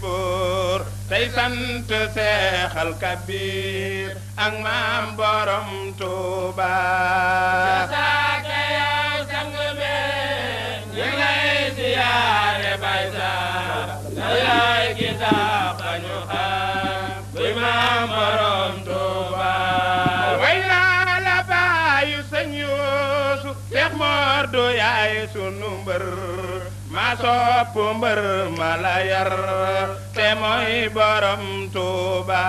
buur tey sant seexal kabir ak maam borom Tuuba saaka yow sang be ñu ngi lay siyaare bay sax na yaay ki tax ba ñu xam kuy maam borom Tuuba way naa la baayu sëñ Yuusu Seex Moor du yaay sunu mbër ma sopp mbër ma la yar te mooy borom Tuuba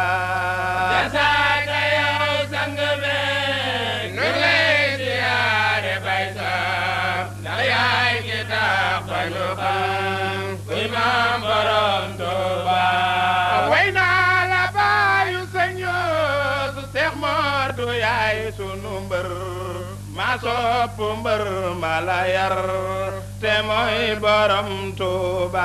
saaka yow sang be ñu ngi lay siyaare bay sax na yaay ki tax ba ñu xam kuy maam borom Tuuba way naa la baayu sëñ Yuusu Seex Moor du yaay sunu mbër ma sopp mbër ma la yar te mooy borom Tuuba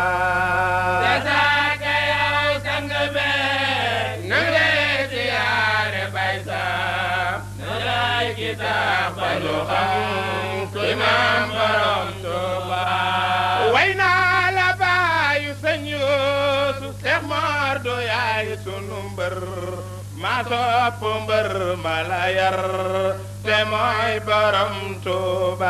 saaka yow sang be ñu ngi lay siyaare bay sax na yaay ki tax ba ñu xam kuy maam borom Tuuba way naa la baayu sëñ Yuusu Seex Moor du yaay sunu mbër ma sopp mbër ma la yar te mooy borom Tuuba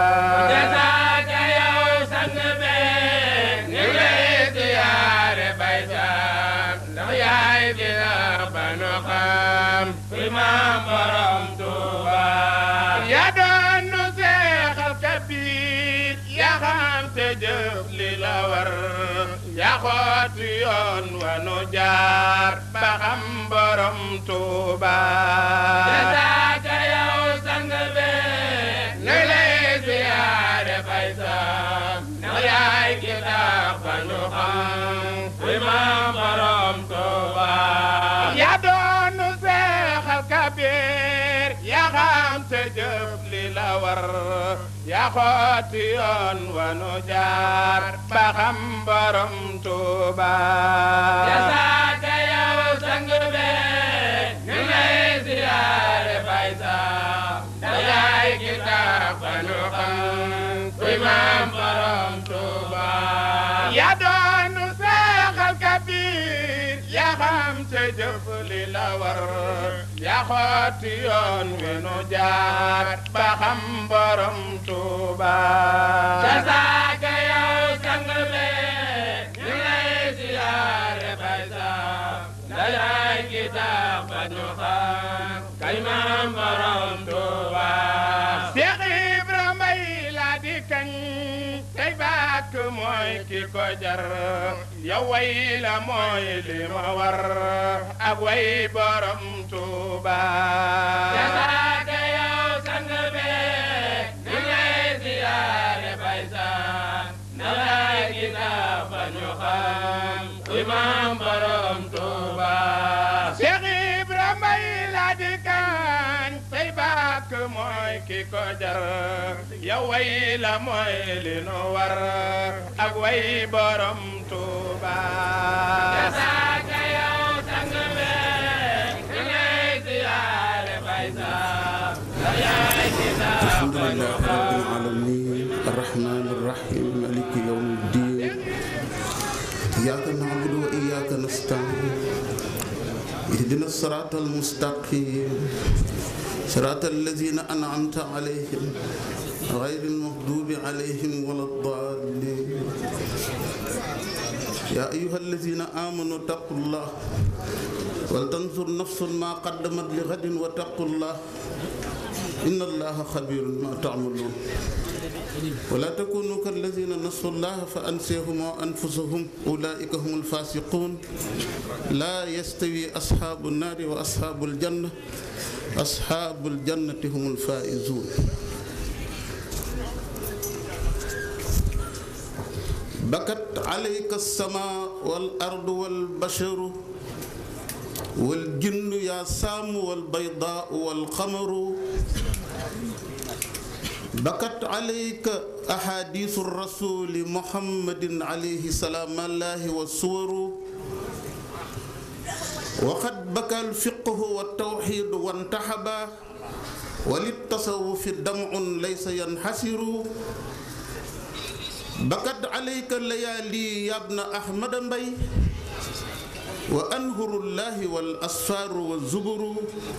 saaka yow sang be ñu ngi lay siyaare bay sax ndax yaay ki tax ba ñu xam kuy maam borom Tuuba yaa doon nu seexal kabir yaa xam te jëf li la war yaa xooti yoon wa nu jaar ba xam borom Tuuba saaka yow sang be ñu ngi lay siyaare bay sax ndax yaay ki tax ba ñu xam kuy maam borom Tuuba yaa doon nu seexal kabir yaa xam te jëf li la war yaa xooti yoon wa nu jaar ba xam borom Tuuba saaka yow sang be ñu ngi lay siyaare bay sax ndax yaay ki tax ba ñu xam kuy maam borom Tuuba yaa doonu seexal kabir yaa xam te jëf li la war yaa xooti yoon wi nu jaar ba xam borom Tuuba saaka yow sang be ñu ngi lay siyaare bay sax ndax yaay ki tax ba ñu xam kuy maam borom Tuuba Seex Ibra Mbay laa di kañ tey bàkk mooy ki ko jar yow way la mooy li ma war ak way borom Tuuba saaka yow sang be ñu ngi lay siyaare bay sax ndax yaay ki tax ba ñu xam kuy maam borom Tuuba Seex Ibra Mbay laa di kañ tey bàkk mooy ki ko jar yow way la mooy li nu war ak way borom Tuuba saaka yow sang be ñu ngi lay siyaare bay sax ndax yaay ki tax الحمد ba ñu لله رب xam العالمين الرحمن الرحيم مالك يوم الدين إياك نعبد وإياك نستعين اهدنا الصراط المستقيم صراط الذين أنعمت عليهم غير المغضوب عليهم ولا الضالين يا أيها الذين آمنوا اتقوا الله ولتنظر نفس ما قدمت لغد واتقوا الله إن الله خبير ما تعملون ولا تكونوا كالذين نسوا الله فأنسيهم أنفسهم أولئك هم الفاسقون لا يستوي أصحاب النار وأصحاب الجنة أصحاب الجنة هم الفائزون بكت عليك السماء والأرض والبشر والجن يا سام والبيضاء والقمر بكت عليك أحاديث الرسول محمد عليه سلام الله والسور وقد بكى الفقه والتوحيد وانتحبا وللتصوف دمع ليس ينحسر بكت عليك الليالي يا ابن أحمد بي wa anhurullahi wal asfaaru wa zuburu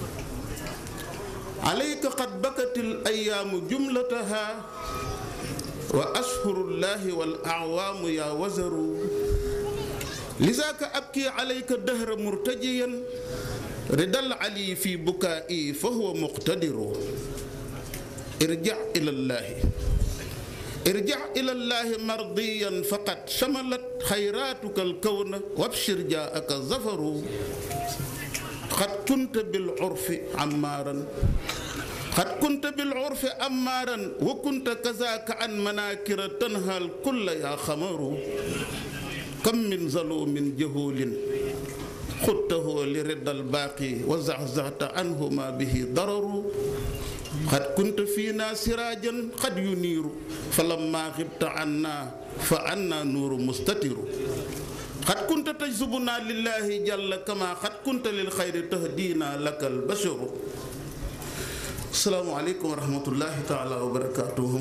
alayka qad bakatil ayyaamu jumlataha wa ashhurullahi wal acwaamu yaa wazaru lizaaka abki alayka dahra murtajiyan ridal ali fi bukaa'i fa huwa muqtadiru irja' ilallaahi irja' ilallaahi mardiyan faqad shamalat xayraatuka alkawna wabshir jaa'aka zafaru qad kunta bil urfi ammaaran qad kunta bil urfi ammaaran wa kunta kazaaka an manaakira tanhal kulla yaa xamaru kam min zaluumin jahuulin xudtahu li riddal baaqi wa zaxzaxta anhu ma bihi dararu qad kunta fiina siraajan qad yuniiru fa lamma xibta anna fa anna nuuru mustatiru qad kunta tajzubuna lillahi jalla kama qad kunta lil xayri tahdiina laka albasharu asalaamu aleykum wa rahmatullahi taala wa barakaatuhu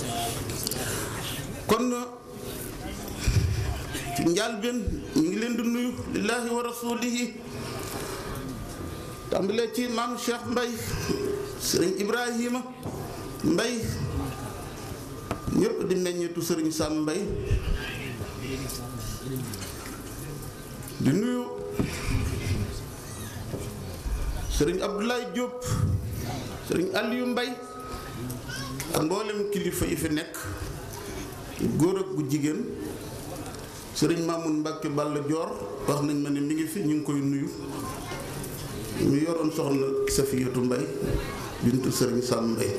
kon ci njàlbéen ñu ngi leen di nuyu lillahi wa rasulihi tàmbalee ci maam Cheikh Mbay sëriñ Ibrahima Mbay ñëpp di meññeetu sëriñ Sam Mbay di nuyu sëriñ Abdoulaye Diop sëriñ Aliou Mbay ak mboolem kilifa yi fi nekk góor ak gu jigéen sëriñ Mamoun Mbacke Balla Dior wax nañ ma ne mi ngi fi ñu ngi koy nuyu ñu yoroon soxna Safiyatu Mbay bintu sëriñ Sam Mbay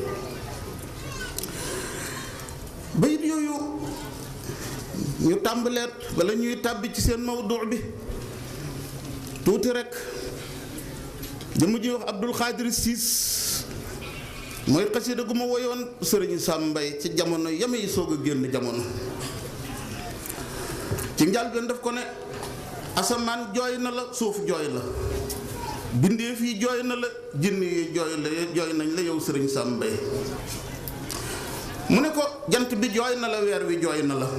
bayit yooyu ñu tàmbaleet wala ñuy tàbbi ci seen mawdu bi tuuti rek jëmu ji wax Abdul Xaadir Siis mooy xasida gu ma woyoon sëriñ Sam Mbay ci jamono yame yi soog a génn jamono ci njàlbeen daf ko ne asamaan jooy na la suuf jooy la bindeef yi jooy na la jinn yi jooy la jooy nañ la yow sëriñ Sam Mbay mu ne ko jant bi jooy na la weer wi jooy na la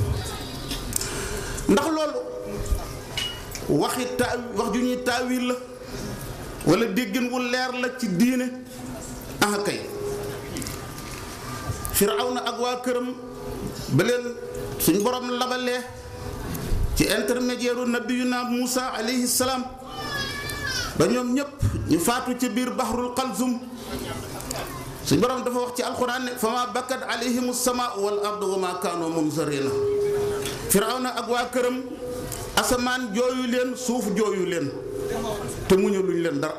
ndax loolu waxi taa wax ju ñuy taawil la wala déggin wu leer la ci diine ah kay Firawna ak waa këram ba leen suñ borom labalee ci intermédiaire u nabiyuna Muusa alayhi salaam ba ñoom ñépp ñu faatu ci biir bahrul qalzum suñ borom dafa wax ci alxuraan ne fa ma bakkat alayhim sama wal ardu wa ma kaanu munzarina firawna ak waa këram asamaan jooyu leen suuf jooyu leen te muñu luñ leen dara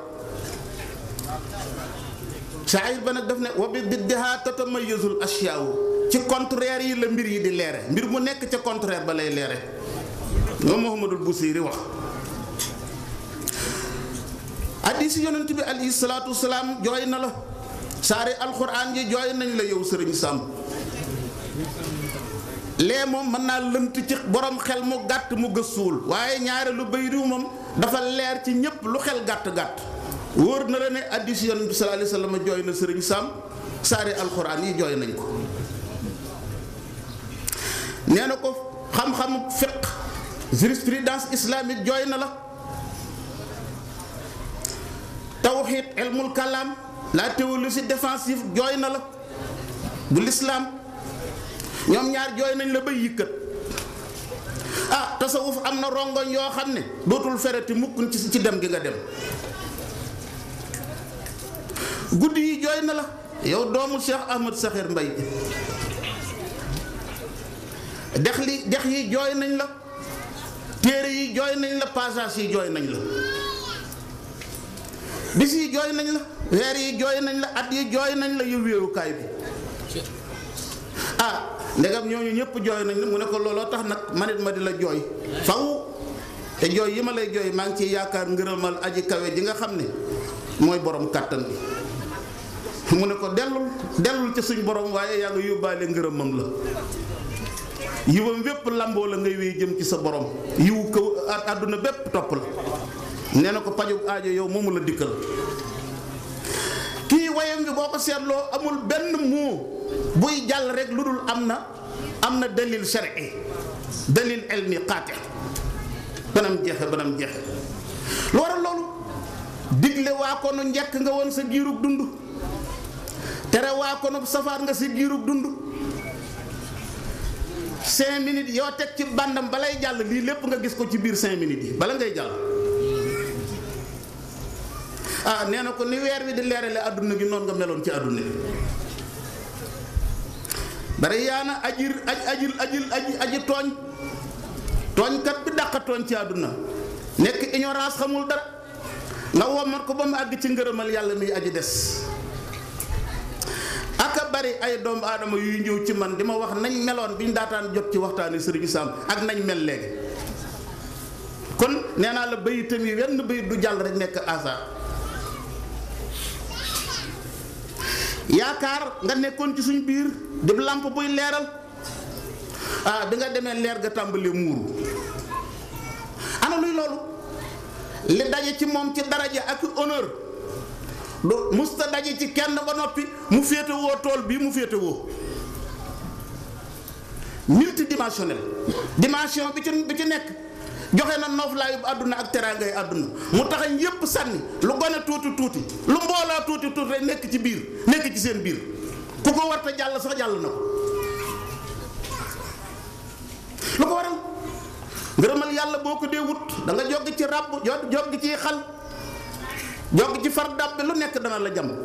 saayir ba nag daf ne wa bi diddiha tatamayazul ashyaawu ci contraire yi la mbir yi di leere mbir mu nekk ca contraire ba lay leere moom Muhammadul Busiri wax hadiis yonent bi alayhi salaatu wasalaam jooy na la saari alxuraan ji jooy nañ la yow sëriñ Sam lee moom mën naa lënt ci borom xel mu gàtt mu gëstuwul waaye ñaare lu bay riw moom dafa leer ci ñépp lu xel gàtt-gàtt wóor na la ne hadiis yonent bi sallallahu alayhi wasallam jooy na sëriñ Sam saari alxuraan yi jooy nañ ko nee na ko xam-xamu fiq jurisprudence islamique jooy na la tawxiid ilmul kalaam la théologie défensive jooy na la bu lislaam ñoom ñaar jooy nañ la ba yëkkat ah tasawuf am na rongoñ yoo xam ne dootul fereti mukk ci ci dem gi nga dem guddi yi jooy na la yow doomu Cheikh Ahmad Saxir Mbay dex li dex yi jooy nañ la téere yi jooy nañ la passage yi jooy nañ la bis yi jooy nañ la weer yi jooy nañ la at yi jooy nañ la yu wéerukaay bi ah ndegam ñooñu ñëpp jooy nañ la mu ne ko looloo tax nag manit ma di la jooy faw te jooy yi ma lay jooy maa ngi ciy yaakaar ngërëmal aji kawe ji nga xam ne mooy borom kàttan bi mu ne ko dellul dellul ci suñ borom waaye yaa nga yóbbaale ngërëmam la yiwam wépp lamboo la ngay wéy jëm ci sa borom yiwu kaw àdduna bépp topp la nee na ko pajug aajo yow moomu la dikkal kii wayam bi boo ko seetloo amul benn muu buy jàll rek lu dul am na am na dalil shar'i dalil ilmi qaati banam jeexe banam jeexe lu waral loolu digle waa ko nu njëkk nga woon sa giirug dund tere waa ko nu safaat nga sa giirug dund cinq minutes yoo teg ci bandam balay jàll lii lépp nga gis ko ci biir cinq minutes yi bala ngay jàll ah nee na ko ni weer wi di leerale àdduna gi noonu nga meloon ci àdduna bi bari yaana ajir aj ajil ajil aji aji tooñ tooñkat bi dàqa tooñ ci àdduna nekk ignorance xamul dara nga womat ko ba mu àgg ci ngërëmal yàlla miy aji des aka bari ay doomu aadama yuy ñëw ci man di ma wax nañ meloon bi ñu daataan jot ci waxtaani sëriñ Sam ak nañ mel léegi kon nee naa la bayitam yi wenn bayit du jàll rek nekk asa yaakaar nga nekkoon ci suñ biir di làmp buy leeral ah bi nga demee leer ga tàmbalee muuru ana luy loolu li daje ci moom ci daraja ak honneur du musta daje ci kenn ba noppi mu féete woo tool bii mu féete woo multidimensionnel dimension bi ci bi ci nekk joxe na nooflaayu àdduna ak teraangay àdduna mu taxañ yépp sànni lu gone tuuti tuuti lu mbooloo tuuti tuuti rek nekk ci biir nekk ci seen biir ku ko warta jàll sax jàll na ko lu ko waral ngërëmal yàlla boo ko dee wut da nga joggi ci ràbb joggi ci xal joggi ci far dàbbe lu nekk dana la jam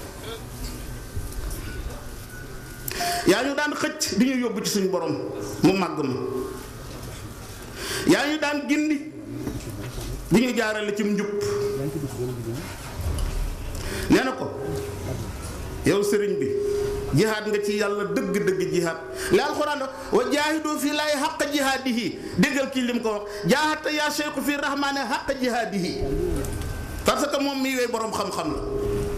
yaa ñu daan xëcc di ñu yóbbu ci suñu borom mu màgg ma yaa ñu daan gindi di ñu jaarale ci njub nee na ko yow sëriñ bi jihaad nga ci yàlla dëgg-dëgg jihaad li alxuraan wa jaahidu fii laay xaq jihaadihi déggal kii lim ko wax jaahata yaa cheikhu fii rahmaane xaq jihaadihi parce que moom mii wey boroom xam-xam la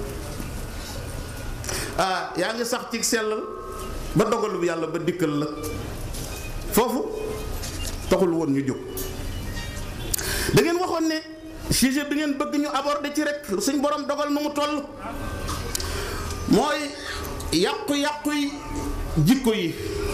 ah yaa ngi sax ci sellal ba dogalu yàlla ba dikkal la foofu taxul woon ñu jóg da ngeen waxoon ne sujet bi ngeen bëgg ñu aborder ci rek suñ borom dogal nu mu toll mooy yàqu-yàqu yi jikko yi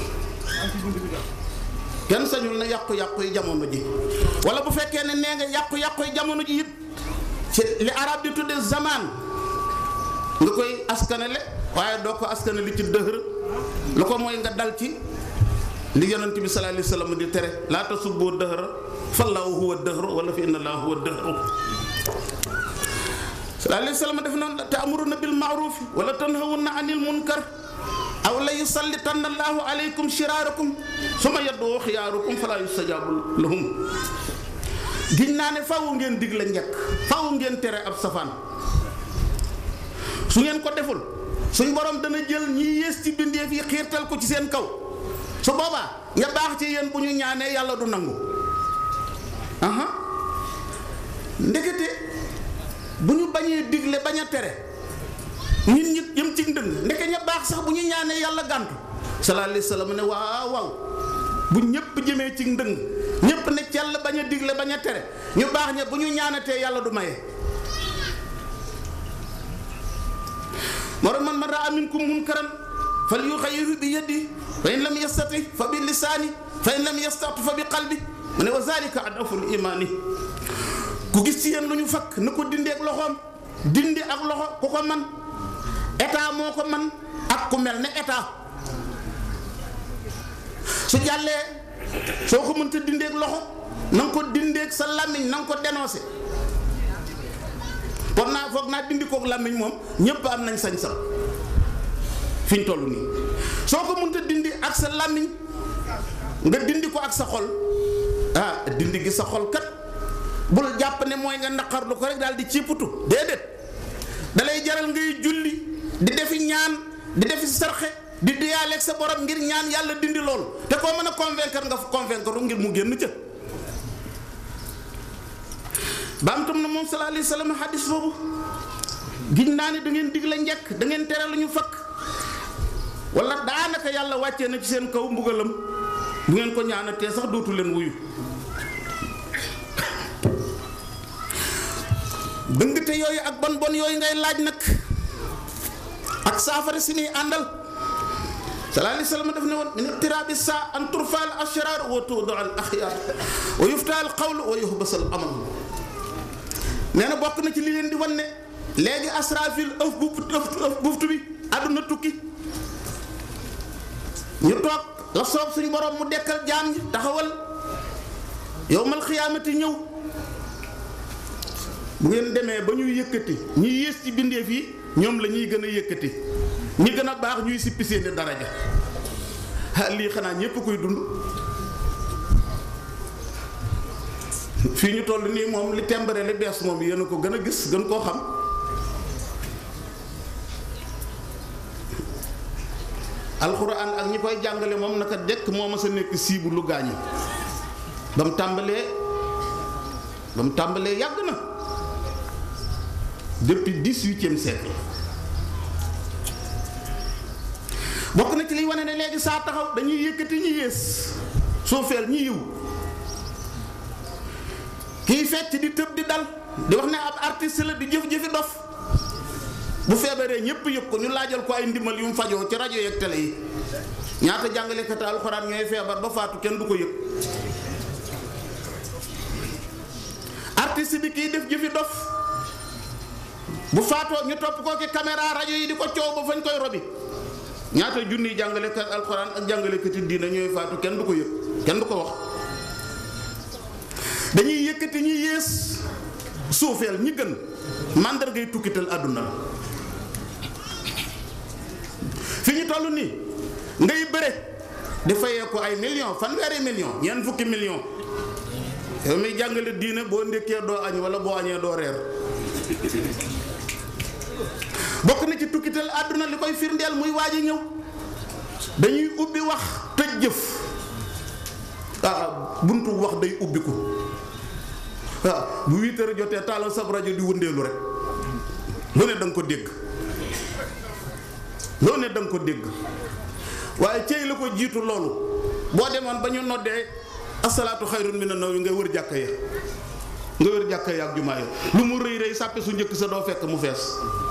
kenn sañul na yàqu-yàqu yi jamono ji wala bu fekkee ne nee nga yàqu-yàqu yi jamono ji it ci li arab di tudde zaman nga koy askanale waaye doo ko askanale ci dëhër lu ko mooy nga dal ci li yonent bi sallallahu alayhi wasallam di tere laa tasubbu dëhëra fallaahu huwa dëhër wala fi inna laa huwa dëhër sallallahu alayhi wasallam def noonu ta'muruna bil ma'ruf wala tanhawuna anil munkar aw la yusallitanna allahu alaykum shiraarakum suma yaddu xiyaarukum fala yustajabu lahum giñ naa ne fawu ngeen dig la njëkk fawu ngeen tere ab safaan su ngeen ko deful suñ borom dana jël ñi yées ci bindeef yi xiirtal ko ci seen kaw su boobaa nga baax ci yéen bu ñu ñaanee yàlla du nangu aha ndekete bu ñu bañee digle bañ a tere nit ñi yëm ci ndëng ndeke ña baax sax bu ñu ñaanee yàlla gàntu sallallahu alayhi wasallam ne waaw waaw bu ñëpp jëmee ci ndëng ñëpp ne cell bañ a digle bañ a tere ñu baax ña bu ñu ñaanatee yàlla du maye moo tax man man raa minkum munkaran fal yuxayyirhu bi yadihi fa in lam yastati fa bi lisaani fa in lam yastati fa bi qalbi mu ne wa zalika adaful imaani ku gis ci yéen lu ñu fakk na ko dindi ak loxoom dindi ak loxo ku ko man état moo ko man ak ku mel ne état su jàllee soo ko mënta dindi ak loxo na nga ko dindi ak sa làmmiñ na nga ko dénoncé foog naa foog naa dindi kook làmmiñ moom ñépp am nañ sañ-sañ fi ñu toll nii soo ko mënta dindi ak sa làmmiñ nga dindi ko ak sa xol ah dindi gi sa xol kat bul jàpp ne mooy nga naqarlu ko rek daal di ciiputu déedéet dalay jaral ngay julli di defi ñaan di defi sarxe di diyaaleeg sa borom ngir ñaan yàlla dindi loolu te koo mën a convaincre nga convaincre ngir mu génn ca baamtam na moom sallallahu alayhi wa sallam xadis boobu giñ naa ne da ngeen digle njekk da ngeen tere lu ñu fakk wala daanaka yàlla wàccee na ci seen kaw mbugalam bu ngeen ko ñaanatee sax dootu leen wuyu dëngte yooyu ak bon bon yooyu ngay laaj nag ak saafara si ni àndal sallallahu alayhi wa sallam daf ne woon min iqtiraabi saa an turfa al ashrar wa tuuda al axyaar wa yufta al qawl wa yuhbas al amal nee na bokk na ci li leen di wan ne léegi asrafil ëf bu ëf buftu bi àdduna tukki ñu toog la soob suñu borom mu dekkal jaam ñi taxawal yowmal xiyaamati ñëw bu ngeen demee ba ñuy yëkkati ñi yées ci bindeef yi ñoom la ñuy gën a yëkkati ñi gën a baax ñuy sippi seeni daraja ah lii xanaa ñépp koy dund fii ñu toll nii moom li tembare li bees moom yéen a ko gën a gis gën koo xam alxuraan ak ñi koy jàngale moom naka dekk moo ma sa nekk siibu lu gaañi ba mu tàmbalee ba mu tàmbalee yàgg na depuis dix-huitième siècle bokk na ci liy wane ne léegi saa taxaw dañuy yëkkati ñi yées suufeel ñi yiw kiy fecc di tëb di dal di wax ne ab artiste la di jëf-jëfi dof bu feebaree ñépp yëg ko ñu laajal ko ay ndimbal yu mu fajoo ci rajo yeeg télé yi ñaata jàngalekat alxuraan ñooy feebar ba faatu kenn du ko yëg artiste bi kiy def jëfi dof bu faatoo ñu topp ko ki caméra rajo yi di ko coow ba fañ koy robi ñaata junniy jàngalekat alxuraan ak jàngalekati diina ñooy faatu kenn du ko yëg kenn du ko wax dañuy yëkkati ñi yées suufeel ñi gën màndargay tukkital àdduna la fi ñu toll nii ngay bëre di fayee ko ay million fanweeri million ñeent fukki million yow muy jàngale diine boo ndékkee doo añ wala boo añee doo reer bokk na ci tukkital àdduna li koy firndeel muy waaj a ñëw dañuy ubbi wax tëj jëf ah buntu wax day ubbiku waaw bu huit heures jotee taalal sab rajo di wëndeelu rek loo ne da nga ko dégg loo ne da nga ko dégg waaye cey la ko jiitu loolu boo demoon ba ñu noddee asalaatu xayrun mina nawmi ngay wër jàkka ya nga wër jàkka ya ak jumaa ya lu mu rëy rëy sàppe su njëkk sa doo fekk mu fees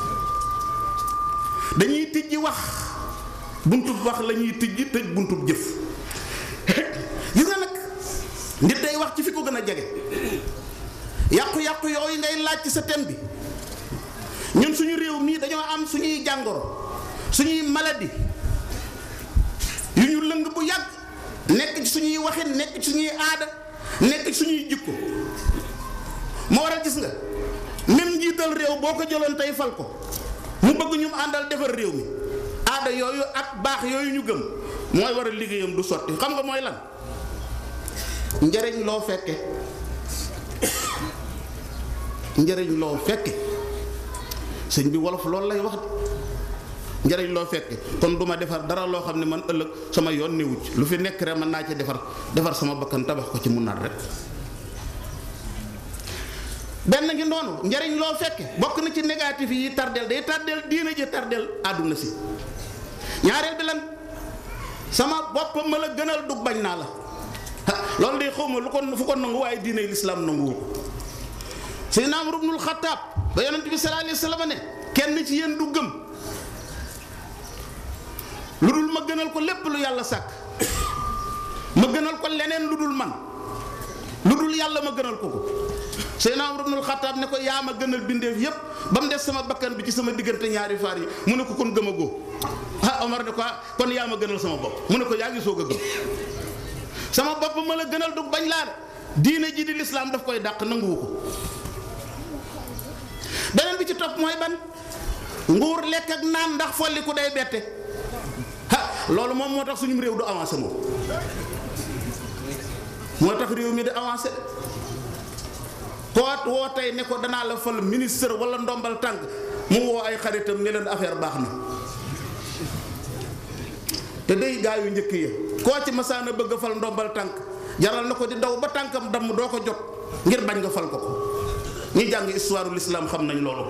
dañuy tijji wax buntub wax la ñuy tijji tëj buntub jëf gis nga nag nit day wax ci fi ko gën a jege yàqu-yàqu yooyu ngay laaj ci sa thème bi ñun suñu réew mii dañoo am suñuy jàngoro suñuy maladie yu ñu lëng bu yàgg nekk ci suñuy waxin nekk ci suñuy aada nekk ci suñuy jikko moo waral gis nga même njiital réew boo ko jëloon tey fal ko mu bëgg ñu àndal defar réew mi aada yooyu ak baax yooyu ñu gëm mooy war a liggéeyam du sotti xam nga mooy lan njëriñ loo fekke njëriñ loo fekke sëñ bi wolof loolu lay wax de njëriñ loo fekke kon du ma defar dara loo xam ne man ëllëg sama yoon newu ci lu fi nekk rek mën naa ci defar defar sama bakkan tabax ko ci mun naat rek benn ngi noonu njëriñ loo fekke bokk na ci négatif yi tardel day tardel diina ji tardel àdduna si ñaareel bi lan sama bopp ma la gënal dug bañ naa la loolu de xaw ma lu ko fu ko nangu waaye diine lislaam nanguwu ko Seydina Umar ibnul Xattaab ba yonent bi sallallahu alayhi wa sallam ne kenn ci yéen du gëm lu dul ma gënal ko lépp lu yàlla sàkk ma gënal ko leneen lu dul man lu dul yàlla ma gënal ko ko Seydina Umar ibnul Xattaab ne ko yaa ma gënal bindeef yépp ba mu des sama bakkan bi ci sama diggante ñaari faar yi mu ne ko kon gëm a góo ah Omar ne ko kon yaa ma gënal sama bopp mu ne ko yaa ngi soog a gëm sama bopp ma la gënal du bañ laa diine ji di lislaam daf koy dàq nanguwu ko beneen bi ci topp mooy ban nguur lekk ak naan ndax folliku day bette ha loolu moom moo tax suñu réew du avancé moom moo tax réew mi di avancé koo woo tey ne ko danaa la fal ministre wala ndombal tànk mu woo ay xaritam ne leen affaire baax na te day gaa yu njëkk ya koo ci masaana bëgg a fal ndombal tànk jaral na ko di daw ba tànkam damm doo ko jot ngir bañ nga fal ko ko ñi jàng histoire ul islam xam nañ loolu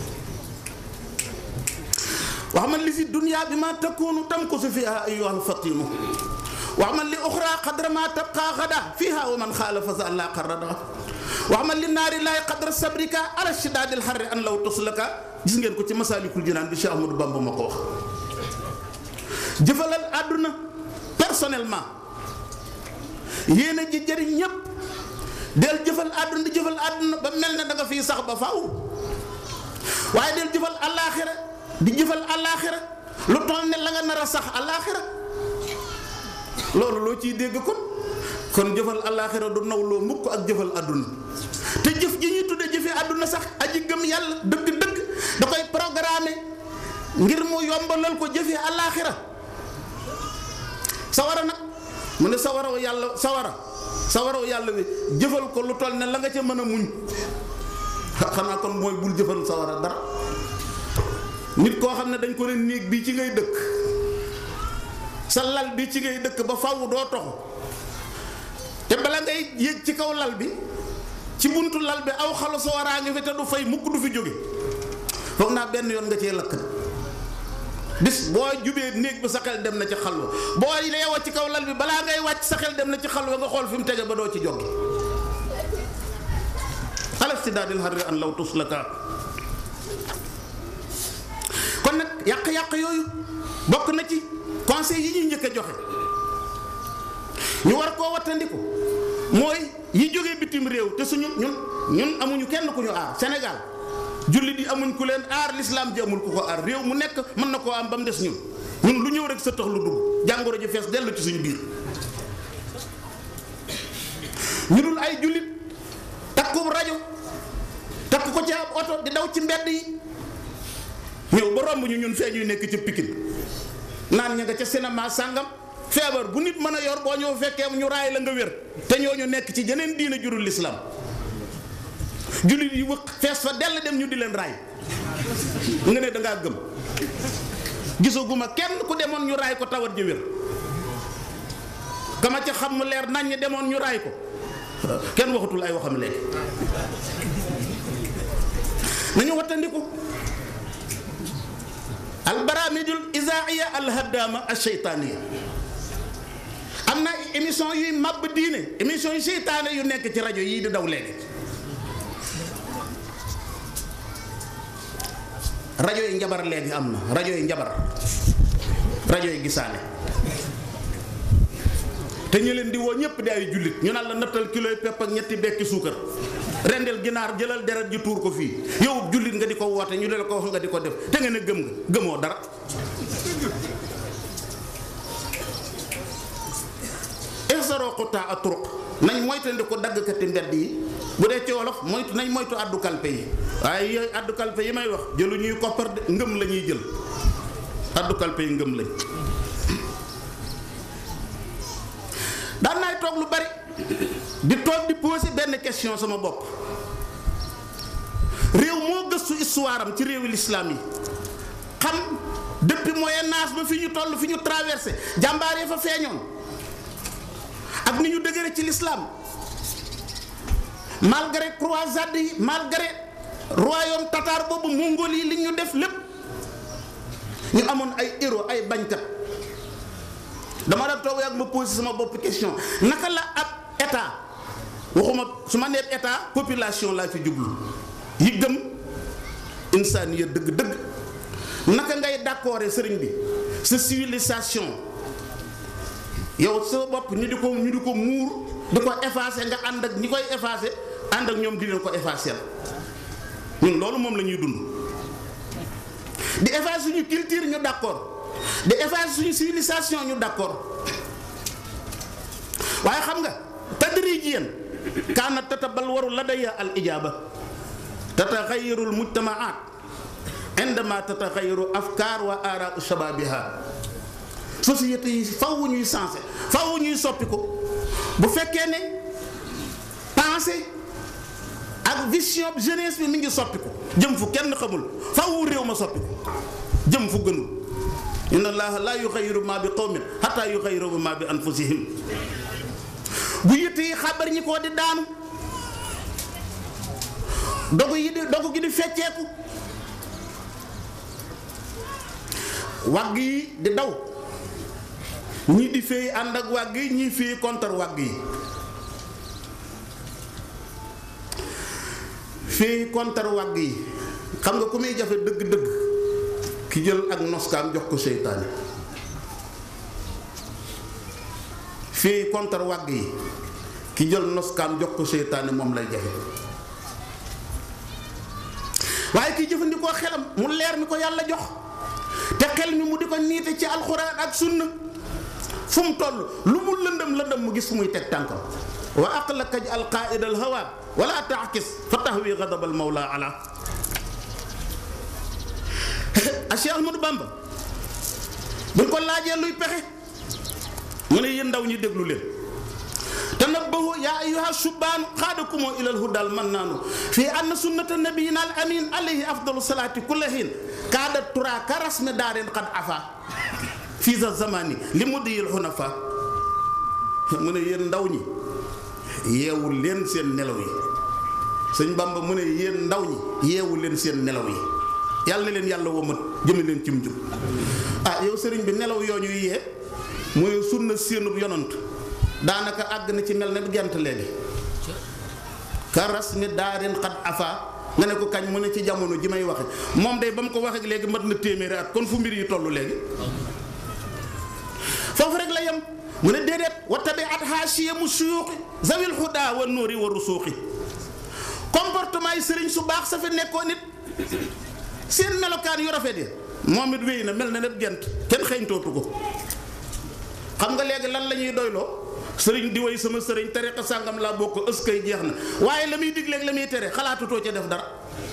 wax man li fi dunya bi ma takkoonu tam ko su fiha ayyuhal fatinu wax man li uxra qadra ma tabqa xada fiha wa man xaalafa sa allah qarrada wax man li naari laay qadra sabrika ala shidaadil xarri an law tuslaka gis ngeen ko ci masalikul jinaan bi Cheikh Ahmadou Bamba ma ko wax jëfalal àdduna personnellement yéene ji jëriñ ñépp del jëfal àdduna di jëfal àdduna ba mel ne da nga fiy sax ba faaw waaye del jëfal àllaaxira di jëfal àllaaxira lu toll ne la nga nar a sax àllaaxira loolu loo ciy dégg kon kon jëfal àllaaxira du nawloo mukk ak jëfal àdduna te jëf ji ñuy tudde jëfe àdduna sax aji gëm yàlla dëgg-dëgg da koy programmer ngir mu yombalal ko jëfe àllaaxira sawara nag mu ne sawaraw yàlla sawara sawaraw yàlla bi jëfal ko lu toll ne la nga ca mën a muñ xanaa kon mooy bul jëfal sawara dara nit koo xam ne dañ ko ne néeg bi ci ngay dëkk sa lal bi ci ngay dëkk ba faw doo toxu te bala ngay yéeg ci kaw lal bi ci buntu lal bi aw xalu sawaraa ngi fi te du fay mukk du fi jóge foog naa benn yoon nga cee lakk bis boo jubee néeg bi sa xel dem na ci xalwa boo yeewoo ci kaw lal bi balaa ngay wàcc sa xel dem na ci xalwa nga xool fi mu tege ba doo ci jóge alaftidaadil harri an law tuslaka kon nag yàq-yàq yooyu bokk na ci conseil yi ñuy njëkk a joxe ñu war koo wattandiku mooy yi jógee bitim réew te suñu ñun ñun amuñu kenn ku ñu aar Sénégal jullit yi amuñ ku leen aar lislaam ji amul ku ko aar réew mu nekk mën na koo am ba mu des ñun ñun lu ñëw rek sa tax lu dugg jàngoro ji fees dellu ci suñu biir ñu dul ay jullit takku rajo takk ko ci ab oto di daw ci mbedd yi ñëw ba romb ñu ñun fee ñuy nekk ci Pikine naan ña nga ca cinéma sàngam feebar bu nit mën a yor boo ñëw fekkee ñu raay la nga wér te ñooñu nekk ci jeneen diina jurul lislaam jullit yi wëq fees fa dell dem ñu di leen raay nga ne dangaa gëm gisaguma kenn ku demoon ñu raay ko tawat ji wér kama ca xam mu leer nañ ñi demoon ñu raay ko kenn waxatul ay waxam léegi nañu wattandiku albaramidul isaaiya alhadama alcheytaaniya am na émission yuy màbb diine émission yu seytaane yu nekk ci rajo yii di daw léegi rajo yi njabar léegi am na rajo yi njabar rajo yi gisaane te ñu leen di woo ñëpp di ay jullit ñu naan la nattal kiloy pepp ak ñetti bekki suukar rendel ginaar jëlal deret ji tuur ko fii yow jullit nga di ko woote ñu leen ko wax nga di ko def te nga ne gëm nga gëmoo dara ihsaroo xutaa a turuq nañ moytandi ko daggkati mbedd yi bu dee ci wolof moytu nañ moytu addu kalpe yi waaye yooyu addu kalpe yi may wax jëlu ñuy koppar de ngëm la ñuy jël addu kalpe yi ngëm lañ daan naay toog lu bari di toog di poser benn question sama bopp réew moo gëstu histoire am ci réewi lislaam yi xam depuis moyen âge ba fi ñu toll fi ñu traversé jàmbaar yi fa feeñoon ak ni ñu dëgëre ci lislaam malgré croisade yi malgré royaume tatar boobu mongol yi li ñu def lépp ñu amoon ay héros ay bañkat dama da toog ak ma posé sama bopp question naka la ab état waxuma su ma nee état population laa fi jublu yi gëm insaaniya dëgg-dëgg naka ngay d'accord sëriñ bi sa civilisation yow sa bopp ñu di ko ñu di ko muur di ko effacer nga ànd ak ñi koy effacer ànd ak ñoom di leen ko effacer ñun loolu moom la ñuy dund di effacer suñu culture ñu d'accord di effacer suñu civilisation ñu d'accord waaye xam nga tadrijiyan kaana tatabalwaru ladaya al ijaba tataxayaru al mujtamaat indama tataxayaru afkaar wa araa shababiha société yi faw ñuy sensé faw ñuy soppi ko bu fekkee ne pensée ak vision jeunesse bi mi ngi soppi ko jëm fu kenn xamul faw réew ma soppi ko jëm fu gënul inna allaha la yuxayiru ma bi qawmin hatta yuxayiru ma bi anfusihim bu yitte yi xabar ñi koo di daanu dogu yi di dogu gi di fecceeku wagg yi di daw ñii di féey ànd ak wàgg yi ñii féey contre wàgg yi féey contre wàgg yi xam nga ku muy jafe dëgg-dëgg ki jël ak noskaam jox ko seytaane fii contre wàgg yi ki jël noskaam jox ko seytaane moom lay jafe waaye ki jëfandikoo xelam mu leer mi ko yàlla jox te xel mi mu di ko niite ci alxuraan ak sunna fu mu toll lu mu lëndëm lëndëm mu gis fu muy teg tànkam wa aqlaka al qaida al hawa wala taakis fa tahwi gadab al mawla ala a Cheikh Ahmadou Bamba buñ ko laajee luy pexe mu ne yéen ndaw ñi déglu leen tanabbahu yaa ayyuha subbaanu xaadakumoo ilal hudal mannaanu fii anna sunnata nabiyina al amin alayhi afdalu salaati kulla hiin kaada tura ka rasme daarin qad afa fii za zamani li mudiyil hunafa mu ne yéen ndaw ñi yeewu leen seen nelaw yi sëñ Bamba mu ne yéen ndaw ñi yeewu leen seen nelaw yi yàlla na leen yàlla womat jëme leen ci mujj ah yow sëriñ bi nelaw yoo ñuy yee mooy sunna séenub yonant daanaka àgg na ci mel ne gent léegi karas mi daarin xat afa nga ne ko kañ mu ne ci jamono ji may waxe moom day ba mu ko waxee léegi mat na téeméeri at kon fu mbir yi tollu léegi foofu rek la yem mu ne déedéet wa tabi at haasiya mu suyuuxi zawil xudaa wa nóori wa rusuuxi comportement yi sëriñ su baax sa fi nekkoon nit seen melokaan yu rafet yi moom it wéy na mel na ne gent kenn xeeñtootu ko xam nga léegi lan la ñuy doyloo sëriñ di way sama sëriñ tariqa sàngam laa bokk ës kay jeex na waaye la muy digleeg la muy tere xalaatutoo ca def dara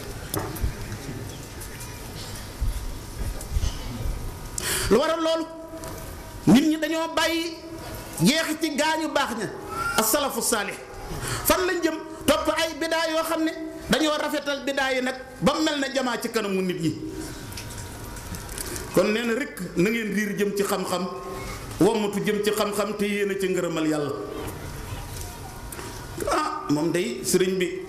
lu waral loolu nit ñi dañoo bàyyi jeexi ci gaañu baax ña asalafu saalih fan lañ jëm topp ay bidaa yoo xam ne dañoo rafetal bidaa yi nag ba mel na jamaa ci kanamu nit ñi kon nee na rek na ngeen riir jëm ci xam-xam wommatu jëm ci xam-xam te yéen a ci ngërëmal yàlla ah moom day sëriñ bi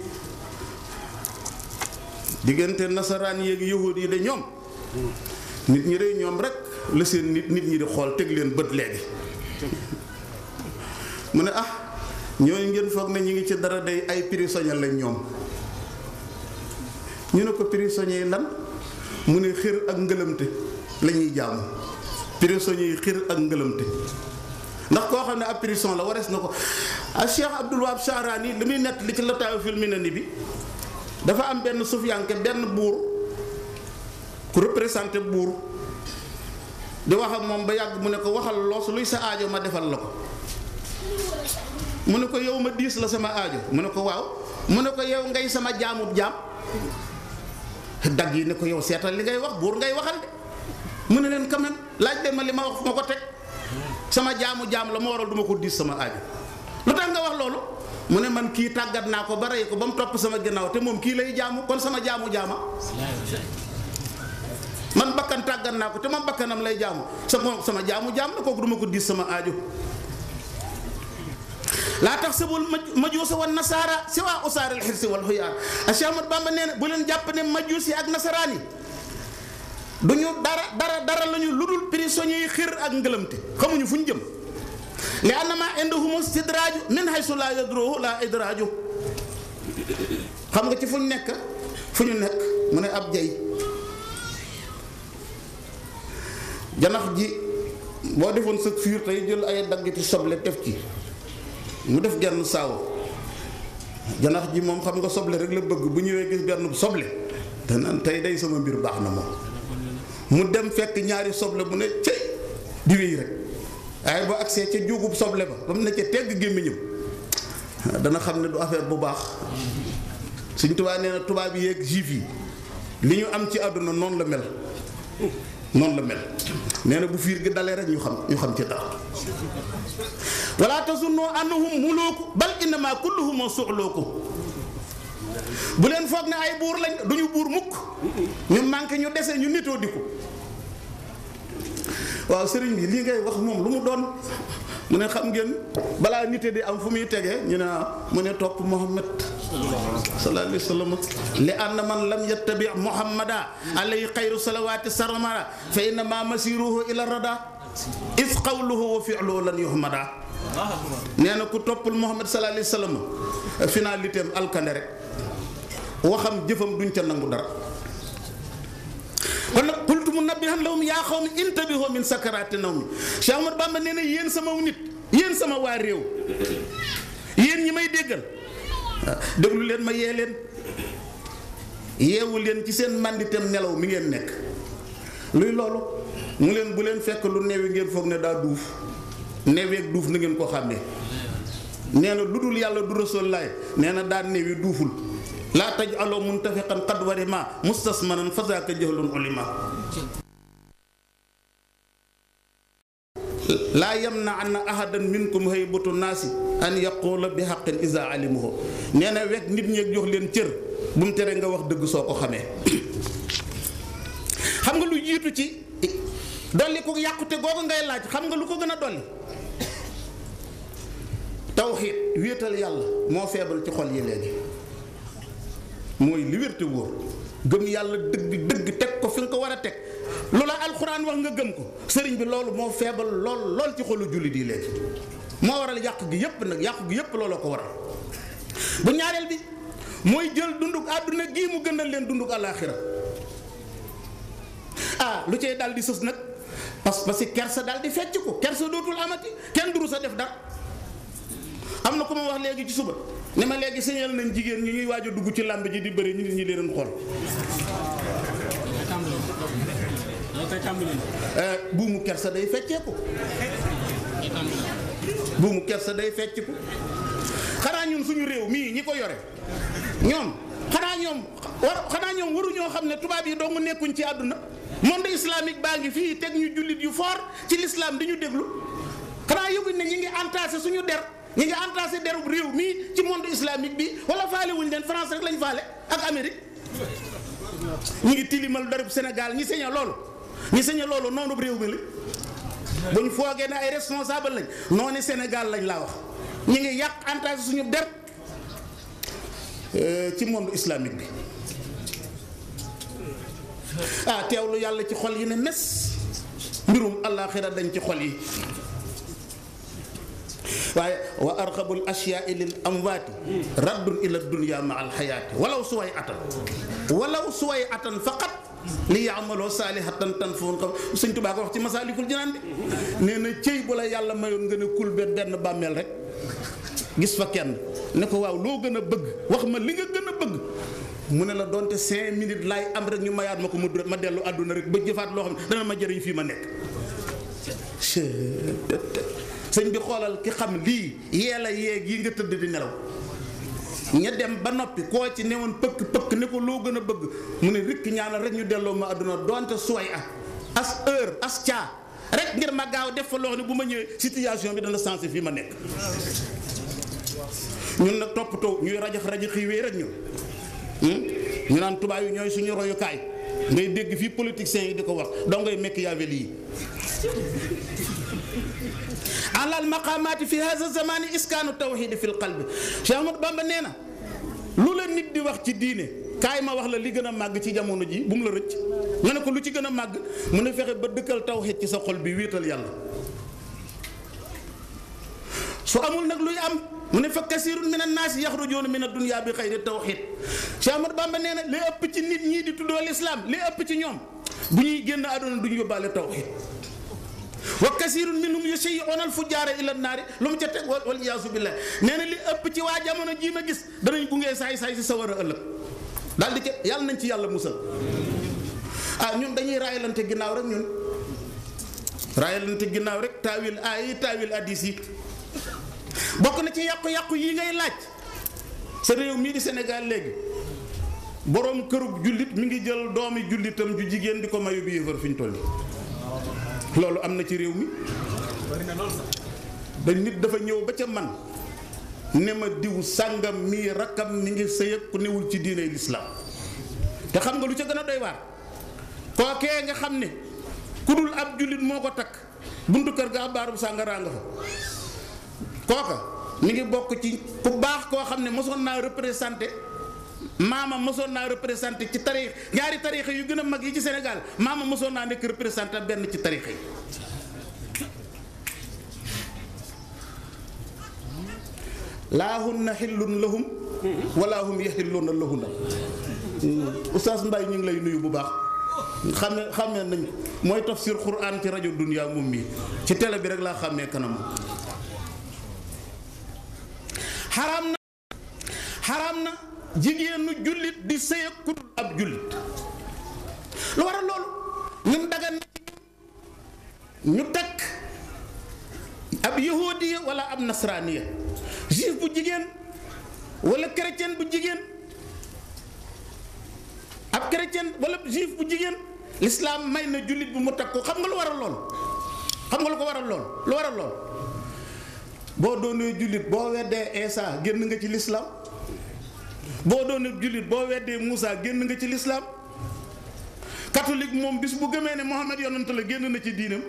diggante nasaraan yeeg yahud yi de ñoom nit ñi de ñoom rek la seen nit nit ñi di xool teg leen bët léegi mu ne ah ñooñu ngeen foog ne ñu ngi ci dara day ay prisonnier lañ ñoom ñu ne ko prisonnier yi lan mu ne xër ak ngëlëmte la ñuy jaamu prisonnier yi xër ak ngëlëmte ndax koo xam ne ab prison la warees na ko a Cheikh Abdul Wahab Sharani li muy nett li ci lataayu fil minani bi dafa am benn sufiyanke benn buur ku représenté buur di wax ak moom ba yàgg mu ne ko waxal loos luy sa aajo ma defal la ko mu ne ko yow ma diis la sama aajo mu ne ko waaw mu ne ko yow ngay sama jaamub jaam dagg yi ne ko yow seetal li ngay wax buur ngay waxal de mu ne leen quand même laaj leen ma li ma wax ma ko teg sama jaamu jaam la ma waral duma ko diis sama aajo lu tax nga wax loolu mu ne man kii tàggat naa ko ba rey ko ba mu topp sama ginnaaw te moom kii lay jaamu kon sama jaamu jaama man bakkan tàggat naa ko te moom bakkanam lay jaamu sama sama jaamu jaam la kooku duma ko diis sama aajo laa tax sabul majuusa wa nasaara si waa usaaril xirsi wal xuyaar a Cheikh Ahmad Bamba nee na bu leen jàpp ne majuus yi ak nasaraan yi du ñu dara dara dara la ñu lu dul prisonniers yi xir ak ngëlëmte xamuñu fu ñu jëm li annama indahum istidraaju min haysu laa yadruhu laa idraaju xam nga ci fu ñu nekk fu ñu nekk mu ne ab jay janax ji boo defoon sa fiir tey jël ay daggiti soble def ci mu def genn saaw janax ji moom xam nga soble rek la bëgg bu ñëwee gis benn soble danaan tey day sama mbir baax na moom mu dem fekk ñaari soble mu ne cëy di wéy rek waaye boo agsee ca juugub soble ba ba mu ne ca tegg gémmiñam dana xam ne du affaire bu baax suñ tubaab nee na tubaab yi yeeg juif yi li ñu am ci àdduna noonu la mel noonu la mel nee na bu fiir gi dalee rek ñu xam ñu xam ci dara wala tazunnu annahum muluuku bal innama kulluhum suxlooku bu leen foog ne ay buur lañ duñu buur mukk ñu manqué ñu dese ñu nitoo di ko waaw sëriñ bi lii ngay wax moom lu mu doon mu ne xam ngeen balaa nite di am fu muy tegee ñu ne mu ne topp Muhammad sallallahu alayhi wa sallam li anna man lam yattabi muhammada alayhi xayru salawaati sarmara fa innama masiruhu ila rada is qawluhu wa fi'luhu lan yuhmada nee na ku toppul Muhammad sallallahu alayhi wa sallam finalité am alkande rek waxam jëfam duñ ca nangu dara kon nag qultu munabbihan lahum yaa qawmi intabihu min sakaraati nawmi Cheikh Ahmad Bamba nee na yéen sama nit yéen sama waa réew yéen ñi may déggal déglu leen ma yee leen yeewu leen ci seen mànditem nelaw mi ngeen nekk luy loolu mu leen bu leen fekk lu neewi ngeen foog ne daa duuf neeweeg duuf na ngeen ko xàmmee nee na lu dul yàlla du rasul laay nee na daa neewi duuful laa taj aloo muntafiqan qad warima mustasmanan fazaaka jahlun ulima laa yamna anna ahadan minkum haybatu naasi an yaqula bi haqqin iza alimuhu nee na wekk nit ñeeg jox leen cër bu mu tere nga wax dëgg soo ko xamee xam nga lu jiitu ci dolli ko yàqute googu ngay laaj xam nga lu ko gën a dolli tawxiid wéetal yàlla moo feebal ci xol yi léegi mooy li wér te wóor gëm yàlla dëgg dëgg teg ko fi nga ko war a teg lu la alxuraan wax nga gëm ko sëriñ bi loolu moo feebal lool lool ci xolu jullit yi léegi moo waral yàq gi yépp nag yàq gi yépp looloo ko waral bu ñaareel bi mooy jël dunduk àdduna gii mu gënal leen dunduk àllaaxira ah lu cay dal di sës nag parce que kersa dal di fecc ko kersa dootul amati kenn duru sa def dara am na ku ma wax léegi ci suba ne ma léegi signal nañ jigéen ñi ñuy waaj a dugg ci làmb ji di bëri nit ñi leen xool buumu kersa day fecceeku buumu kersa day fecceeku xanaa ñun suñu réew mii ñi ko yore ñoom xanaa ñoom war xanaa ñoom waruñoo xam ne tubaab yi dong nekkuñ ci àdduna monde islamique baa ngi fii teg ñu jullit yu fort ci l'islam di ñu déglu xanaa yëguñ ne ñi ngi entassé suñu der ñi ngi entassé derub réew mii ci monde islamique bi wala faale wuñ leen France rek lañ faale ak Amérique ñi ngi tilimal derub Sénégal ñi saña loolu ñi saña loolu noonu réew mi la buñ foogee ne ay responsable lañ noonu Sénégal lañ laa wax ñi ngi yàq entassé suñu der ci monde islamique bi ah teewlu yàlla ci xol yi ne mes mbirum àllaaxira dañ ci xol yi waaye wa arxabul ashyaai lil amwaati raddun ila dunya ma alxayaati walaw suway atan walaw suway atan faqat li yaamaloo saalihatan tan foon xam sëñ Tuubaa ko wax ci masaalikul jinaan bi nee na cëy bu la yàlla mayoon nga ne kul benn benn bàmmeel rek gis fa kenn ne ko waaw loo gën a bëgg wax ma li nga gën a bëgg mu ne la donte cinq minutes laay am rek ñu mayaat ma ko mu ma dellu àdduna rek ba jëfaat loo xam ne dana ma jëriñ fii ma nekk sëñ bi xoolal ki xam lii yee la yeeg yi nga tëdd di nelaw ña dem ba noppi koo ci newoon pëkk pëkk ne ko loo gën a bëgg mu ne rikk ñaanal rek ñu delloo ma àdduna donte suway ah as heure as caa rek ngir ma gaaw def fa loo xam ne bu ma ñëwee situation bi dana sensé fii ma nekk ñun nag toppatoo ñuy rajax rajax yi wéy rek ñun ñu naan tubaab yi ñooy suñu royukaay ngay dégg fii politiciens yi di ko wax doo ngay Machiavelli yi alal maqaamaati fi hada zamani iskaanu tawxidi fi lqalbi Cheikh Ahmadou Bamba nee na lu la nit di wax ci diine kaay ma wax la li gën a màgg ci jamono ji bu mu la rëcc nga ne ko lu ci gën a màgg mu ne fexe ba dëkkal tawxid ci sa xol bi wéetal yàlla su amul nag luy am mu ne fa kasirun min annaasi yaxrujuuna min addunya bi xayri tawxid Cheikh Ahmadou Bamba nee na li ëpp ci nit ñii di tuddoo lislaam li ëpp ci ñoom bu ñuy génn àdduna du ñu yóbbaale tawxid wa kasirun minhum yusayyi'una al-fujjaara ila an-naari lu mu ca teg wal iyaasu billah nee na li ëpp ci waa jamono jii ma gis danañ gungee saay saay si sawar a ëllëg daal di ca yàlla nañ ci yàlla musal ah ñun dañuy raayalante ginnaaw rek ñun raayalante ginnaaw rek taawil aay yi taawil addis yi bokk na ci yàqu-yàqu yi ngay laaj sa réew mii di Sénégal léegi boroom kërub jullit mi ngi jël doomi jullitam ju jigéen di ko mayu bi yëfar fi ñu toll loolu am na ci réew mi da nit dafa ñëw ba ca man ne ma diw sàngam mii rakkam mi ngi sëy ku newul ci diine lislaam te xam nga lu ca gën a doy waar kookee nga xam ne ku dul ab jullit moo ko takk buntu kër ga abaaru sàngaraa nga fa kooka mi ngi bokk ci ku baax koo xam ne mosoon naa représenté maama mosoon naa représenté ci tarix ñaari tarixa yu gën a mag yi ci Sénégal maama mosoon naa nekk représenté benn ci tarixa yi laa hunna xillun lahum wala hum yaxilluuna lahunna Oustaz Mbaye ñu ngi lay nuyu bu baax xame xamee nañ mooy tafsir Qur'an ci rajo Dunya moom mii ci télé bi rek laa xàmmee kanam xaraam na xaraam na jigéenu jullit di sëy ak ku dul ab jullit lu waral loolu ñun dagan na ci ñu takk ab yahudiya wala ab nasraaniya juif bu jigéen wala chrétien bu jigéen ab chrétien wala juif bu jigéen lislaam may na jullit bu mu takk ko xam nga lu waral lool xam nga lu ko waral lool lu waral lool boo doonee jullit boo weddee Isa génn nga ci lislaam boo doonee jullit boo weddee Moussa génn nga ci lislaam catholique moom bis bu gëmee ne Mohammed yonent la génn na ci diinam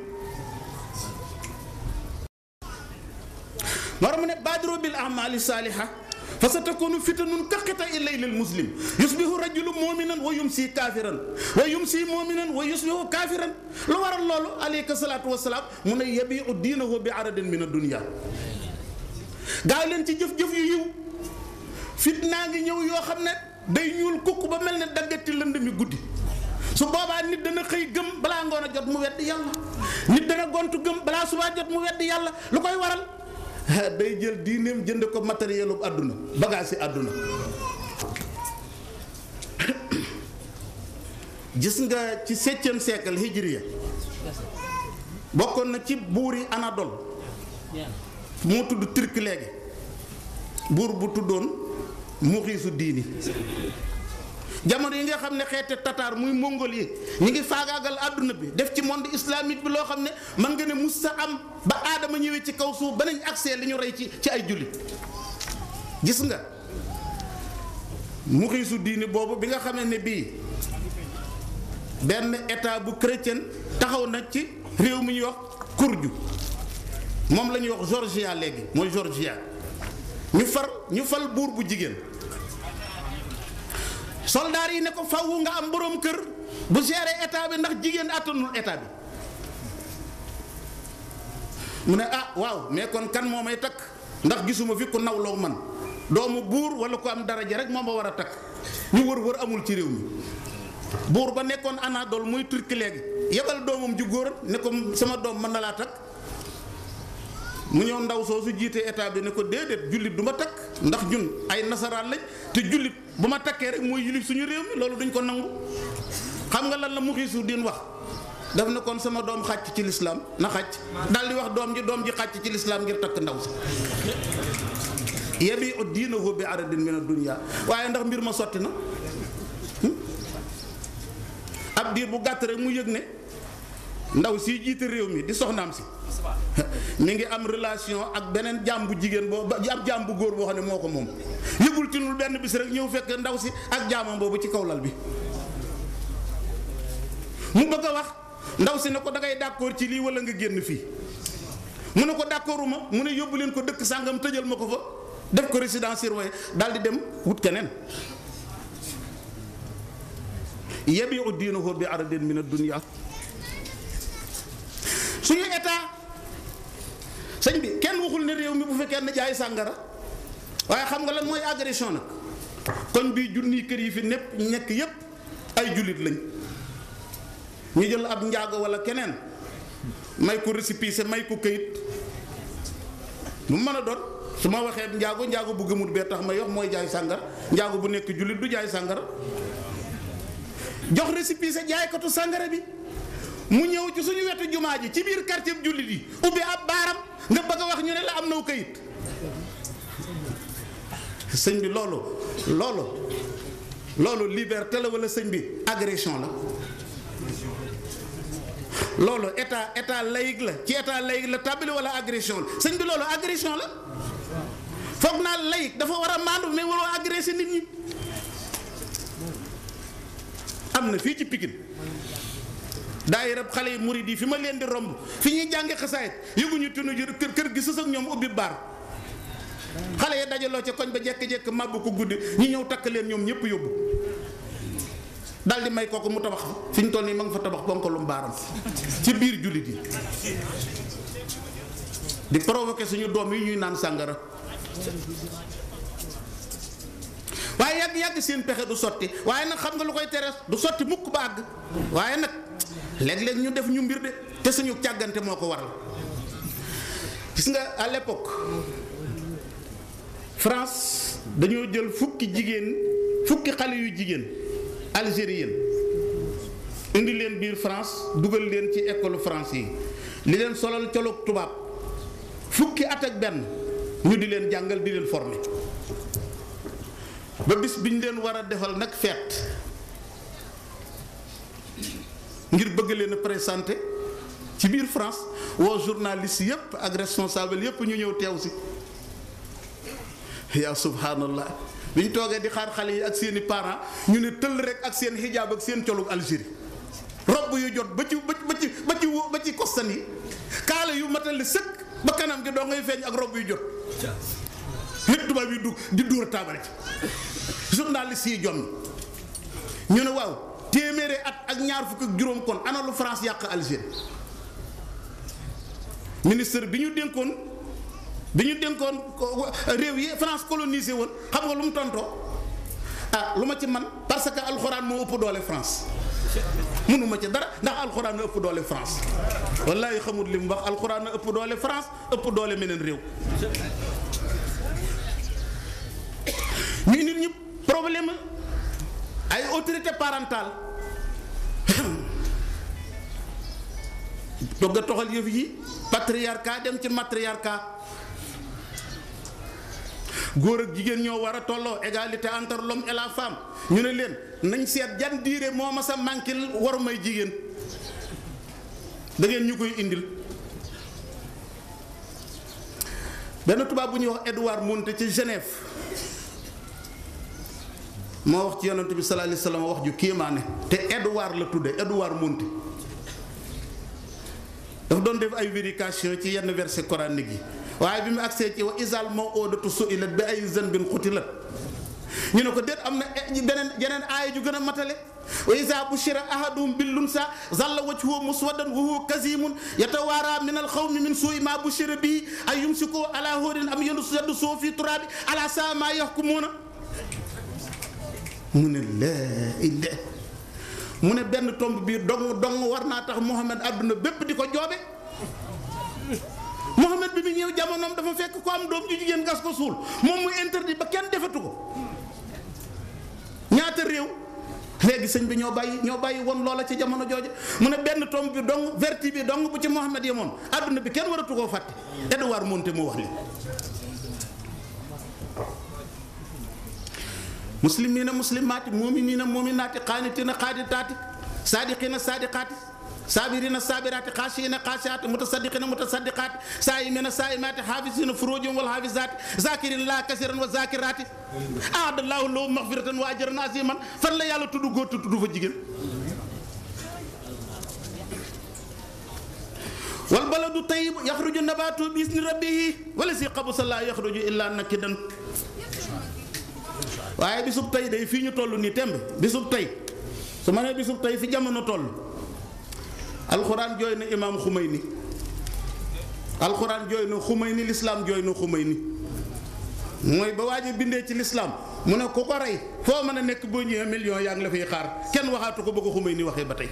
war mu ne baadiro bil amali saaliha fa sa takunu fitanun kaqita illaylil muslim yusbihu rajulu muminan wa yumsi kaafiran wa yumsi muminan wa yusbihu kaafiran lu waral loolu aleyka salaatu wasalaam mu ne yabiu diinahu bi aradin min addunia gaaw leen ci jëf-jëf yu yiw fitnaa ngi ñëw yoo xam ne day ñuul kukk ba mel ne daggati lënd mi guddi su boobaa nit dana xëy gëm balaa ngoon a jot mu weddi yàlla nit dana gontu gëm balaa subaa jot mu weddi yàlla lu koy waral day jël diineem jënd ko matériel bu àdduna bagage yi àdduna gis nga ci septième siècle hijriya bokkoon na ci buur yi Anadol moo tudd turc léegi buur bu tuddoon muxiisu diini jamono yi nga xam ne xeete tatar muy mongol yi ñi ngi faagaagal àdduna bi def ci monde islamique bi loo xam ne man nga ne mus sa am ba aadama ñëwee ci kaw suuf ba nañ accès li ñu rey ci ci ay jullit gis nga muxiisu diini boobu bi nga xamee ne bii benn état bu chrétien taxaw na ci réew mi ñuy wax kurju moom la ñuy wax Georgia léegi mooy Georgia ñu far ñu fal buur bu jigéen soldaar yi ne ko faw nga am boroom kër bu gérer état bi ndax jigéen àttanul état bi mu ne ah waaw mais kon kan moo may takk ndax gisuma fi ku nawloo man doomu buur wala ko am daraja rek moo ma war a takk ñu wër wër amul ci réew mi buur ba nekkoon Anadol muy turki léegi yebal doomam ju góor ne ko sama doom mën na laa takk mu ñëw ndaw soosu jiite état bi ne ko déedéet jullit du ma takk ndax ñun ay nasaraan lañ te jullit bu ma takkee rek mooy yilif suñu réew mi loolu duñ ko nangu xam nga lan la mu xiisu din wax daf ne kon sama doom xàcc ci lislaam na xàcc daal di wax doom ji doom ji xàcc ci lislaam ngir takk ndaw si yebi ut diinahu bi aradin min ad-dunya waaye ndax mbir ma sotti na ab diir bu gàtt rek mu yëg ne ndaw si jiite réew mi di soxnaam si mi ngi am relation ak beneen jaam bu jigéen boo ab jaam bu góor boo xam ne moo ko moom yëgul ci lu benn bis rek ñëw fekk ndaw si ak jaamam boobu ci kaw lal bi mu bëgg a wax ndaw si ne ko dangay d'accord ci lii wala nga génn fii mu ne ko d'accorduma mu ne yóbbu leen ko dëkk sàngam tëjal ma ko fa def ko résidence surveillée daal di dem wut keneen yabiu diinahu bi aradin min ad-dunya suñu état sëñ bi kenn waxul ne réew mi bu fekkee ne jaay sàngara waaye xam nga lan mooy agression nag koñ bii junniy kër yi fi népp nekk yépp ay jullit lañ ñu jël ab njaago wala keneen may ko récépissé may ko këyit mu mën a doon su ma waxee njaago njaago bu gëmut bee tax may wax mooy jaay sàngara njaago bu nekk jullit du jaay sàngara jox récépissé jaaykatu sàngara bi mu ñëw ci suñu wetu jumaa ji ci biir quartier jullit yi ubbi ab baaram nga bëgg a wax ñu ne la am naw kayit sëñ bi loolu loolu loolu liberté la wala sëñ bi agression la loolu état état laïque la ci état laïque la tàbbali wala agression la sëñ bi loolu agression la foog naa laïque dafa war a maandu mais waroo agressé nit ñi am na fii ci Pikine daayira xale yi murid yi fi ma leen di romb fi ñuy jànge xasaayit yëguñu tunu jër kër kër gi sës ak ñoom ubbi baar xale yi dajaloo ca koñ ba jekk-jekk màbb ko guddi ñu ñëw takk leen ñoom ñëpp yóbbu daal di may kooku mu tabax fa fi ñu toll nii ma nga fa tabax bonkalum baaram ci biir jullit yi di provoquer suñu doom yi ñuy naan sàngara waaye yàgg yàgg seen pexe du sotti waaye nag xam nga lu koy tere du sotti mukk ba àgg waaye nag léeg-léeg ñu def ñu mbir de te suñu càggante moo ko waral gis nga à l'époque France dañoo jël fukki jigéen fukki xale yu jigéen algérienne indi leen biir France dugal leen ci école France yi li leen solal colog tubaab fukki at ak benn ñu di leen jàngal di leen former ba bis bi ñu leen war a defal nag fête ngir bëgg leen a présenter ci biir France woo journaliste yépp ak responsable yépp ñu ñëw teew si yaa subhanallah bi ñu toogee di xaar xale yi ak seeni parents ñu ne tëll rek ak seen xijaab ak seen colug Algérie robb yu jot ba ci ba ci ba ci ba ci kostan yi kaala yu matali sëkk ba kanam gi doo ngay feeñ ak robb yu jot lépp tubaab yi du di dóor taabal ci journaliste yi jom ñu ne waaw téeméeri at ak ñaar fukk ak juróom kon ana lu France yàq Algérie ministre bi ñu dénkoon bi ñu dénkoon réew yi France colonisé woon xam nga lu mu tontoo ah lu ma ci man parce que alxuraan moo ëpp doole France mënuma ci dara ndax alxuraan a ëpp doole France wallahi xamut li mu wax alxuraan a ëpp doole France ëpp doole meneen réew ñu nit ñi problème ay autorité parentale dogg a toxal yëf yi patriarcat dem ci matriarcat góor ak jigéen ñoo war a tolloo égalité entre l'homme et la femme ñu ne leen nañ seet jan diire moo ma sa mànkil waru may jigéen da ngeen ñu koy indil benn tubaab bu ñuy wax Edouard Mounté ci Genève moo wax ci yonent bi sallallahu alayhi wasallam wax ju kéemaane te Edouard la tudde Edouard Mounté dafa doon def ay vérification ci yenn verset coranique yi waaye bi mu agsee ci wa isal moo oodatu su'ilat bi ay zanbin qutilat ñu ne ko déet am na beneen yeneen aaya ju gën a matale wa isa bushira ahaduhum bil unsa zalla wajhuhu muswaddan wa huwa kazimun yatawaara min al xawmi min suui ma bushira bihi ay yumsiku ala hurin am yadussuhu fi turabi ala saa ma yahkumuna mu ne laa illah mu ne benn tomb biir dong dong war naa tax Muhammad àdduna bépp di ko joobe Muhammad bi mu ñëw jamonoom dafa fekk ko am doom ju jigéen gas ko suul moom muy interdit ba kenn defatu ko ñaata réew léegi sëñ bi ñoo bàyyi ñoo bàyyi woon loola ci jamono jooju mu ne benn tomb bi dong verti bi dong bu ci Muhammad yemoon àdduna bi kenn waratu koo fàtte Edouard Mounté moo wax li muslimiina muslimaati muuminiina muuminaati qaanitiina qaanitaati saadiqiina saadiqaati saabiriina saabiraati xaashiina xaashiaati mutasaddiqiina mutasaddiqaati saayimiina saayimaati xaafisiina furuujahum wal xaafisaati zaakiriina laaha kasiiran wa zaakiraati aada llaahu lahum maxfiratan wa ajran aziiman fan la yàlla tudd góor te tudd fa jigéen. wal baladu tayyib yaxruju nabaatu bi izni rabbihi wala si xabusa laa yaxruju illaa nakidan waaye bisub tey day fii ñu toll nii temb bisub tey su ma nee bisub tey fi jamono toll alxuraan jooy na imaam Xumayni alxuraan jooy na Xumayni lislaam jooy na Xumayni mooy ba waaj a bindee ci lislaam mu ne ku ko rey foo mën a nekk boo ñëwee million yaa ngi la fay xaar kenn waxaatu ko bëgg Xumayni waxee ba tey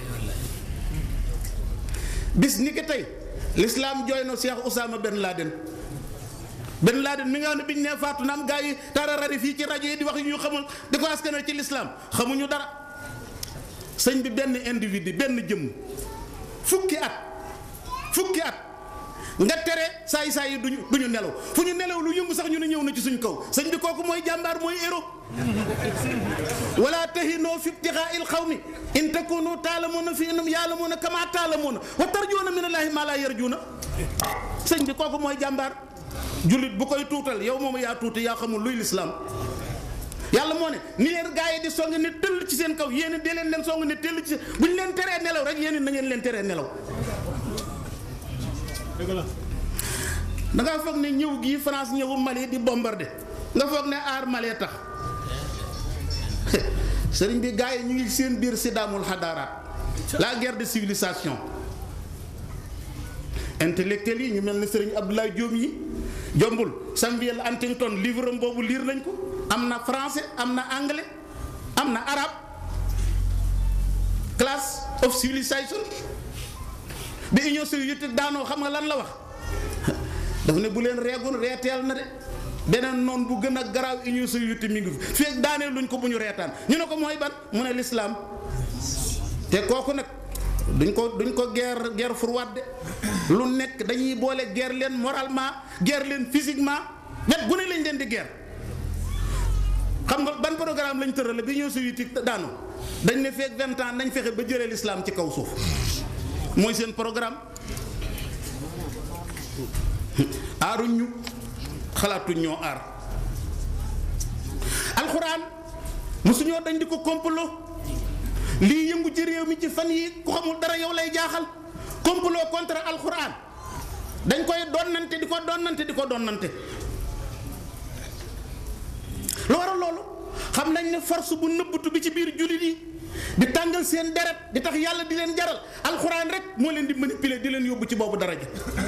bis ni ki tey lislaam jooy na Cheikh Oussama Ben Laden Ben Laden mi nga xam ne biñ nee faatu na am gaa yi tararari fii ci rajo yi di wax yu ñu xamul di ko askanal ci lislaam xamuñu dara sëñ bi benn individu benn jëmm fukki at fukki at nga tere saay saay yi duñu duñu nelaw fu ñu nelaw lu yëngu sax ñu ne ñëw na ci suñ kaw sëñ bi kooku mooy jàmbaar mooy héros wala tahinoo fi ibtigaa il xawmi in takunu taalamuuna fi innum yaalamuuna kama taalamuuna wa tarjuuna min allaahi maa laa yarjuuna sëñ bi kooku mooy jàmbaar jullit bu koy tuutal yow moom yaa tuuti yaa xamul luy lislaam yàlla moo ne ni leen gaa yi di song ne tëll ci seen kaw yéen di leen leen song ne tëll ci bu ñu leen teree nelaw rek yéen na ngeen leen teree nelaw da ngaa foog ne ñëw gii France ñëwu Mali di bombardé nga foog ne aar Mali tax sëriñ bi gaa yi ñu ngi seen biir sidaamul xadaaraat la guerre de civilisation intellectuels yi ñu mel ne sëriñ Abdoulaye Diop yi jombul Samuel Huntington livre am boobu liir nañ ko am na français am na anglais am na arabe class of civilisation bi Union soviétique daanoo xam nga lan la wax dafa ne bu leen reegoon reeteel na de beneen noon bu gën a garaaw union soviétique mi ngi fi fii daanee luñ ko bu ñu reetaan ñu ne ko mooy ban mu ne lislaam te kooku nag duñ ko duñ ko guerre guerre froide de lu nekk dañuy boole guerre leen moralement guerre leen physiquement wet gu ne lañ leen di guerre xam nga ban programme lañ tërale bi union soviétique daanu dañ ne feek vingt ans nañ fexe ba jëlee l'islam ci kaw suuf mooy seen programme aaruñ ñu xalaatuñ ñoo aar alxuraan mosuñoo dañ di ko complot lii yëngu ci réew mi ci fan yi ku xamul dara yow lay jaaxal complot contre alxuraan dañ koy donnante di ko donnante di ko donnante lu waral loolu xam nañ ne force bu nëbbatu bi ci biir jullit yi di tàngal seen deret di tax yàlla di leen jaral alxuraan rek moo leen di manipuler di leen yóbbu ci boobu daraja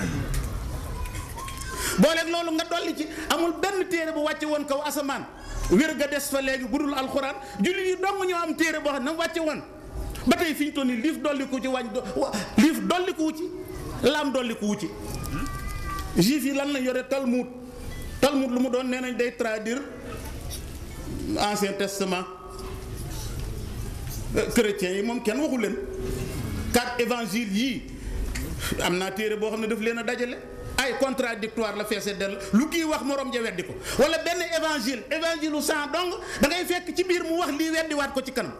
booleeg loolu nga dolli ci amul benn téere bu wàcce woon kaw asamaan wér ga des fa léegi bu dul alxuraan jullit yi dong ñoo am téere boo xam ne wàcce woon ba tey fi ñu toll nii liif dolli ko ci wàññ liif dolli ko wu ci laam dolli ko wu ci juif yi lan la yore talmud talmud lu mu doon nee nañ day traduire ancien testament chrétiens yi moom kenn waxu leen quatre évangiles yii am naa téere boo xam ne daf leen a dajale ay contradictoire la feese del lu kii wax morom ja weddi ko wala benn évangile évangile u sang dong da ngay fekk ci biir mu wax lii weddiwaat ko ci kanam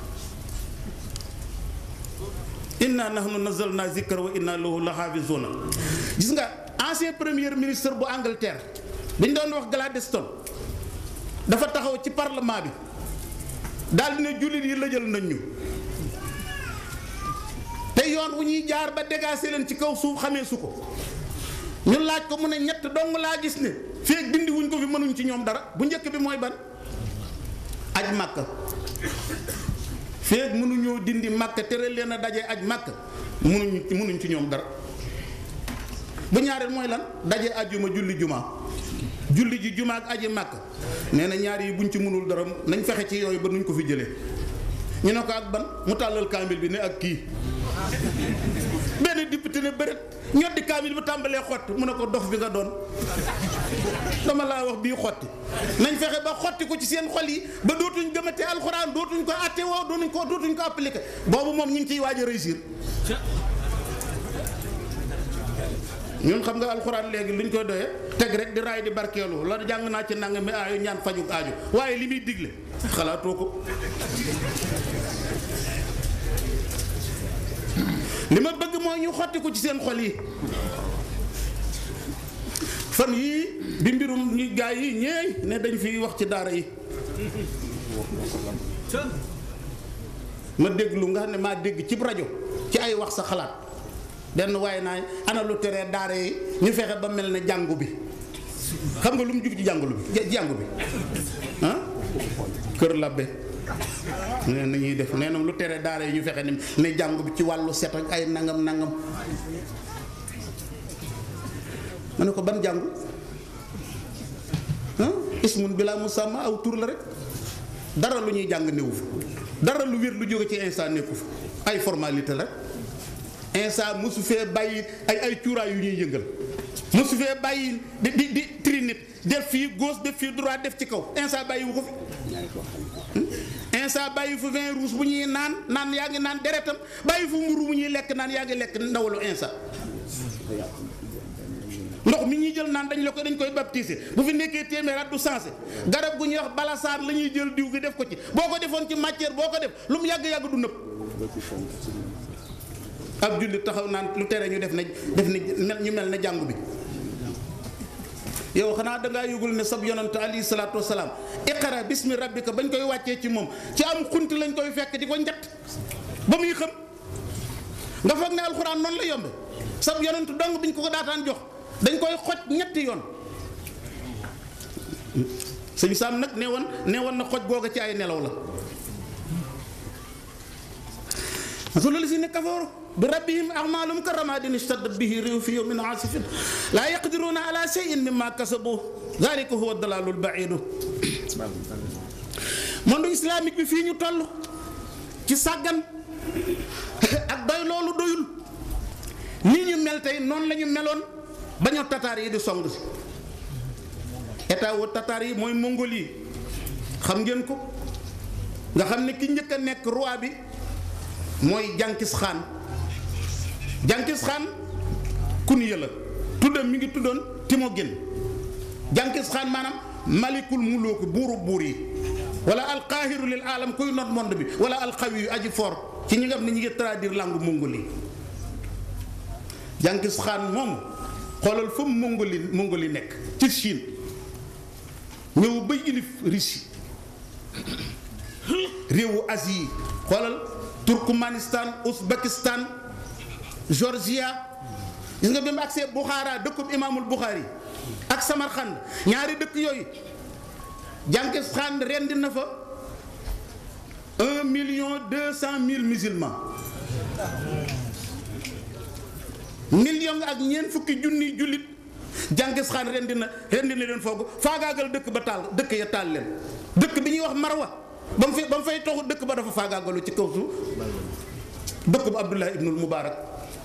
inna nahnu nazalna zikra wa inna lahu la xaafizuna gis nga ancien premier ministre bu Angleterre dañ doon wax Gladstone dafa taxaw ci parlement bi daal di ne jullit yi la jël nañ ñu te yoon wu ñuy jaar ba dégager leen ci kaw suuf xamee su ko ñu laaj ko mu ne ñett dong laa gis ne feeg dindi wuñ ko fi mënuñ ci ñoom dara bu njëkk bi mooy ban aj màkk feeg mënuñoo dindi màkk tere leen a daje aj màkk mënuñ mënuñ ci ñoom dara bu ñaareel mooy lan daje ajjuma julli juma julli ji juma ak aji màkk nee na ñaar yi buñ ci mënul dara nañ fexe ci yooyu ba nuñ ko fi jëlee ñu ne ko ak ban mu tàllal kaamil bi ne ak kii benn député ne bëret ñoddi kaamil bu tàmbalee xotti mu ne ko dof bi nga doon dama laa wax bii xotti nañ fexe ba xotti ko ci seen xol yi ba dootuñ gëmate alxuraan dootuñ ko atte woo dootuñ ko dootuñ ko appliqué boobu moom ñu ngi ciy waaj a réussir ñun xam nga alxuraan léegi luñ koy doyee teg rek di raay di barkeelu la jàng naa ci nang mi aayu ñaan fajug aaju waaye li muy digle xalaatoo ko li ma bëgg mooy ñu xotti ko ci seen xol yi fan yii bi mbirum ñu gaa yi ñeey ne dañ fi wax ci daara yi ma déglu nga xam ne maa dégg ci rajo ci ay wax sa xalaat benn waaye naa ana lu teree daara yi ñu fexe ba mel ne jàngu bi xam nga lu mu jug ci jàngulu bi jàngu bi ah kër labbe nee na ñuy def nee na lu tere daara yi ñu fexe ne ne jàngu bi ci wàllu set ak ay nangam nangam ma ne ko ban jàngu ah ismun bilaa musamma aw tur la rek dara lu ñuy jàng néewu fa dara lu wér lu jóge ci instant nekku fa ay formalité la rek instant mosu fee bàyyi ay ay cuuraay yu ñuy yëngal mosu fee bàyyi di di di trinit def fii gauche def fii droit def ci kaw instant bàyyi wu ko fi instant bàyyi fu vin rouge bu ñuy naan naan yaa ngi naan deretam bàyyi fu mburu bu ñuy lekk naan yaa ngi lekk ndawalu instant ndox mi ñuy jël naan dañ la ko dañ koy baptiser bu fi nekkee téeméer at du sensé garab gu ñuy wax balasaar la ñuy jël diw gi def ko ci boo ko defoon ci matière boo ko def lu mu yàgg-yàgg du nëb ab jullit taxaw naan lu tere ñu def ne def ne mel ñu mel ne jàngu bi yow xanaa dangaa yëgul ne sab yonant alayhi salaatu wasalaam iqara bismi rabbika bañ koy wàccee ci moom ci am xunti lañ koy fekk di ko njett ba muy xam nga foog ne alxuraan noonu la yombe sab yonant dong biñ ko ko daataan jox dañ koy xoj ñetti yoon sëñ Saam nag nee woon nee woon na xoj googa ci ay nelaw la masalu lazina kafaru bi rabbihim a'malum karamadin ishtaddat bihi rihu fi yawmin asifin la yaqdiruna ala shay'in mimma kasabu dhalika huwa dalalul ba'idu monde islamique bi fii ñu toll ci sàggan ak doy loolu doyul nii ñu mel tey noonu la ñu meloon ba ñu tataar yi di song si état wu tatar yi mooy Mongolie yi xam ngeen ko nga xam ne ki njëkk a nekk roi bi mooy Jankis Khan Jankis Khan kuniya la tuddam mi ngi tuddoon Timogin Jankis Khan maanaam malikul muluk buuru buur yi wala alqaahiru lil alam kuy not monde bi wala alqawi yu aji fort ci ñi nga xam ne ñi ngi traduire langue Mongolie Jankis Khan moom xoolal fa Mongolie Mongolie nekk ci Chine ñëw ba ilif Russie réewu Asie yi xoolal Turkmanistan Ouzbékistan Georgia gis nga bi mu agsee Bukhara dëkkub imaamul Bukhari ak Samarkand ñaari dëkk yooyu Jankis Khan rendi na fa un million deux cent mille musulmans million ak ñeent fukki junniy jullit Jankis Khan rendi na rendi na leen foogu faagaagal dëkk ba taal dëkk ya taal leen dëkk bi ñuy wax Marwa ba mu fi ba mu fay toxu dëkk ba dafa faagaagalu ci kaw suuf dëkk bu Abdullah ibnul Mubarak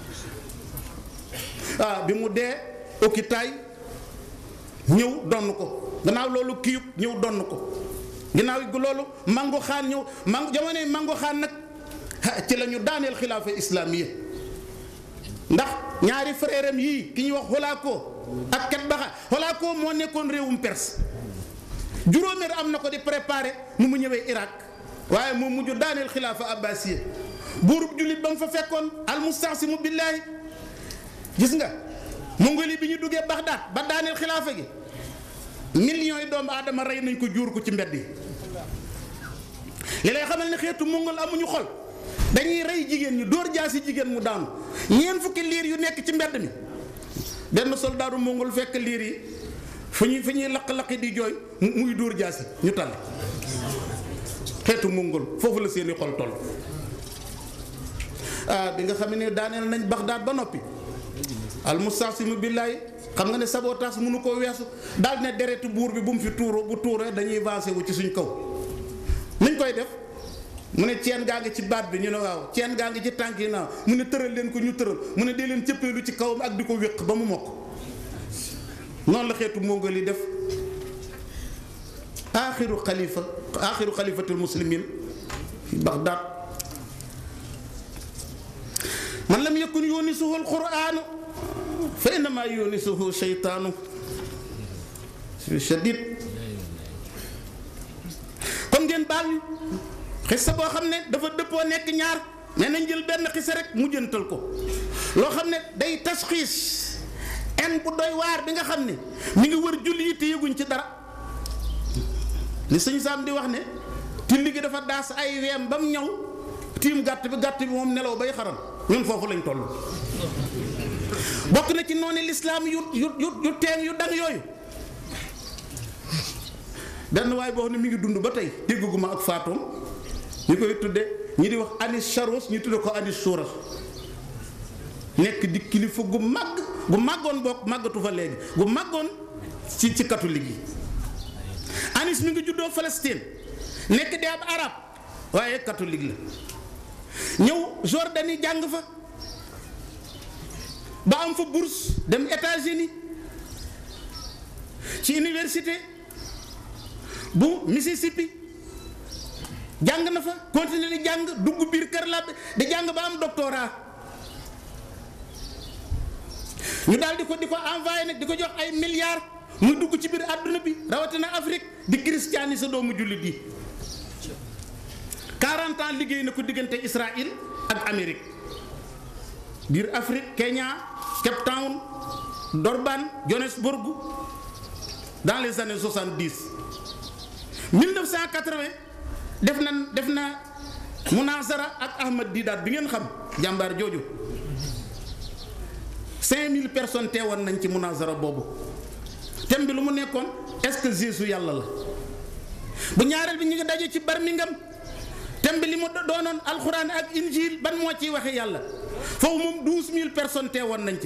ah bi mu dee Okitaay ñëw donn ko gannaaw loolu kiyub ñëw donn ko ginnaaw gi loolu mango xaan ñëw mango jamonoy mango xaan nag ci la ñu daaneel xilaafa islaamiya ndax ñaari frère am yii ki ñuy wax Holaako ak ket baxa Holaako moo nekkoon réewum Perse juróomeer am na ko di préparé nu mu ñëwee Irak waaye moo mujj daaneel xilaafa abbasiya buurub jullit ba mu fa fekkoon almustaasimu billaahi gis nga mongoli bi ñu duggee Bagdad ba daaneel xilaafa gi millions yi doomu aadama rey nañ ko juur ko ci mbedd yi li lay xamal ne xeetu mongol amuñu xol dañuy rey jigéen ñi dóor jaasi jigéen mu daanu ñeent fukki liir yu nekk ci mbedd mi benn soldaaru mongol fekk liir yi fu ñuy fu ñuy laq-laqi di jooy muy dóor jaasi ñu tal xeetu mongol foofu la seeni xol toll ah bi nga xam ne daaneel nañ Bagdad ba noppi al mustaasimu billaay xam nga ne sabotage mënu koo weesu daal ne deretu buur bi bu mu fi tuuroo bu tuuroo dañuy vancé wu ci suñ kaw nuñ koy def mu ne ceen gaa ngi ci baat bi ñu ne waaw ceen gaa ngi ci tànk yi naaw mu ne tëral leen ko ñu tëral mu ne dee leen cëppeelu ci kawam ak di ko wéq ba mu mokk noonu la xeetu mongol yi def aaxiru xalifa aaxiru xalifatul muslimin fi Bagdad man lam yakun yunisuhu alquranu fa innama yunisuhu sheytaanu shadid kon ngeen baal ñu xissa boo xam ne dafa dëppoo nekk ñaar mais nañ jël benn xissa rek mujjantal ko loo xam ne day tasxiis en bu doy waar bi nga xam ne mi ngi wër julli yi te yëguñ ci dara li sëñ Saam di wax ne tilli gi dafa daas ay weem ba mu ñëw tiim gàtt bi gàtt bi moom nelaw bay xaram ñun foofu lañ toll bokk na ci noonu lislaam yu yu yu yu teen yu dang yooyu benn waay boo xam ne mi ngi dund ba tey dégguma ak faatoom ñu koy tudde ñi di wax anis charos ñu tudde ko anis suras nekk di kilifa gu màgg gu màggoon bokk màggatu fa léegi gu màggoon ci ci catholique yi anis mi ngi juddoo Palestine nekk di ab arab waaye catholique la ñëw Jordanie jàng fa ba am fa bourse dem États-Unis ci université bu Mississippi jàng na fa continuer di jàng dugg biir kër la di jàng ba am doctorat ñu daal di ko di ko envoyé nag di ko jox ay milliards muy dugg ci biir àdduna bi rawatina Afrique di christianiser doomu jullit yi 40 ans liggéey na ko diggante Israël ak Amérique biir Afrique Kenya Cape Town Durban Johannesburg dans les années 70 1980 def na def na munazara ak Ahmad Didat bi ngeen xam jàmbaar jooju 5000 personnes teewoon nañ ci munazara boobu thème bi lu mu nekkoon est-ce que Jésus yàlla la bu ñaareel bi ñu ngi daje ci Birmingham thème bi li mu doonoon alxuraan ak injil ban moo ciy waxe yàlla foofu moom 12000 personnes teewoon nañ ci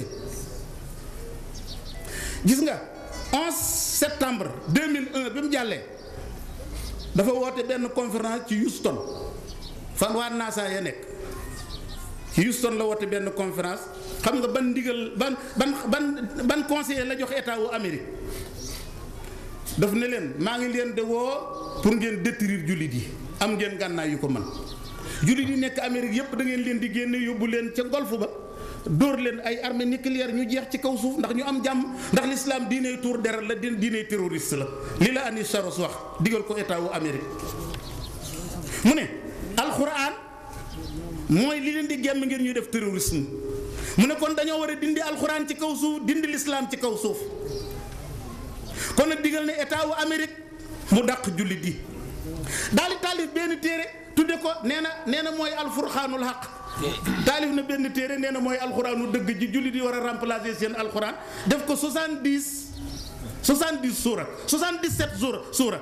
gis nga 11 septembre 2001 bi mu jàllee dafa woote benn conférence ci Houston fan waa NASA ya nekk ci Houston la woote benn conférence xam nga ban ndigal ban ban ban ban conseiller la jox état wu Amérique daf ne leen maa ngi leen de woo pour ngeen détruire jullit yi am ngeen gànnaay yu ko mën jullit yi nekk Amérique yépp da ngeen leen di génne yóbbu leen ca golfe ba dóor leen ay armée nucléaire ñu jeex ci kaw suuf ndax ñu am jàmm ndax l'islam diiney tuur deret la di diiney terroriste la li la Anis Saros wax digal ko état wu Amérique mu ne alxuraan mooy li leen di gemm ngir ñuy def terrorisme mu ne kon dañoo war a dindi alxuraan ci kaw suuf dindi l'islam ci kaw suuf kon nag digal ne état wu Amérique mu dàq jullit yi daal di taalif benn téere tudde ko nee na nee na mooy alfurxaanul xaq taalif na benn téere nee na mooy alxuraanu dëgg ji jullit yi war a remplacer seen alxuraan def ko 70 70 suura 77 suura suura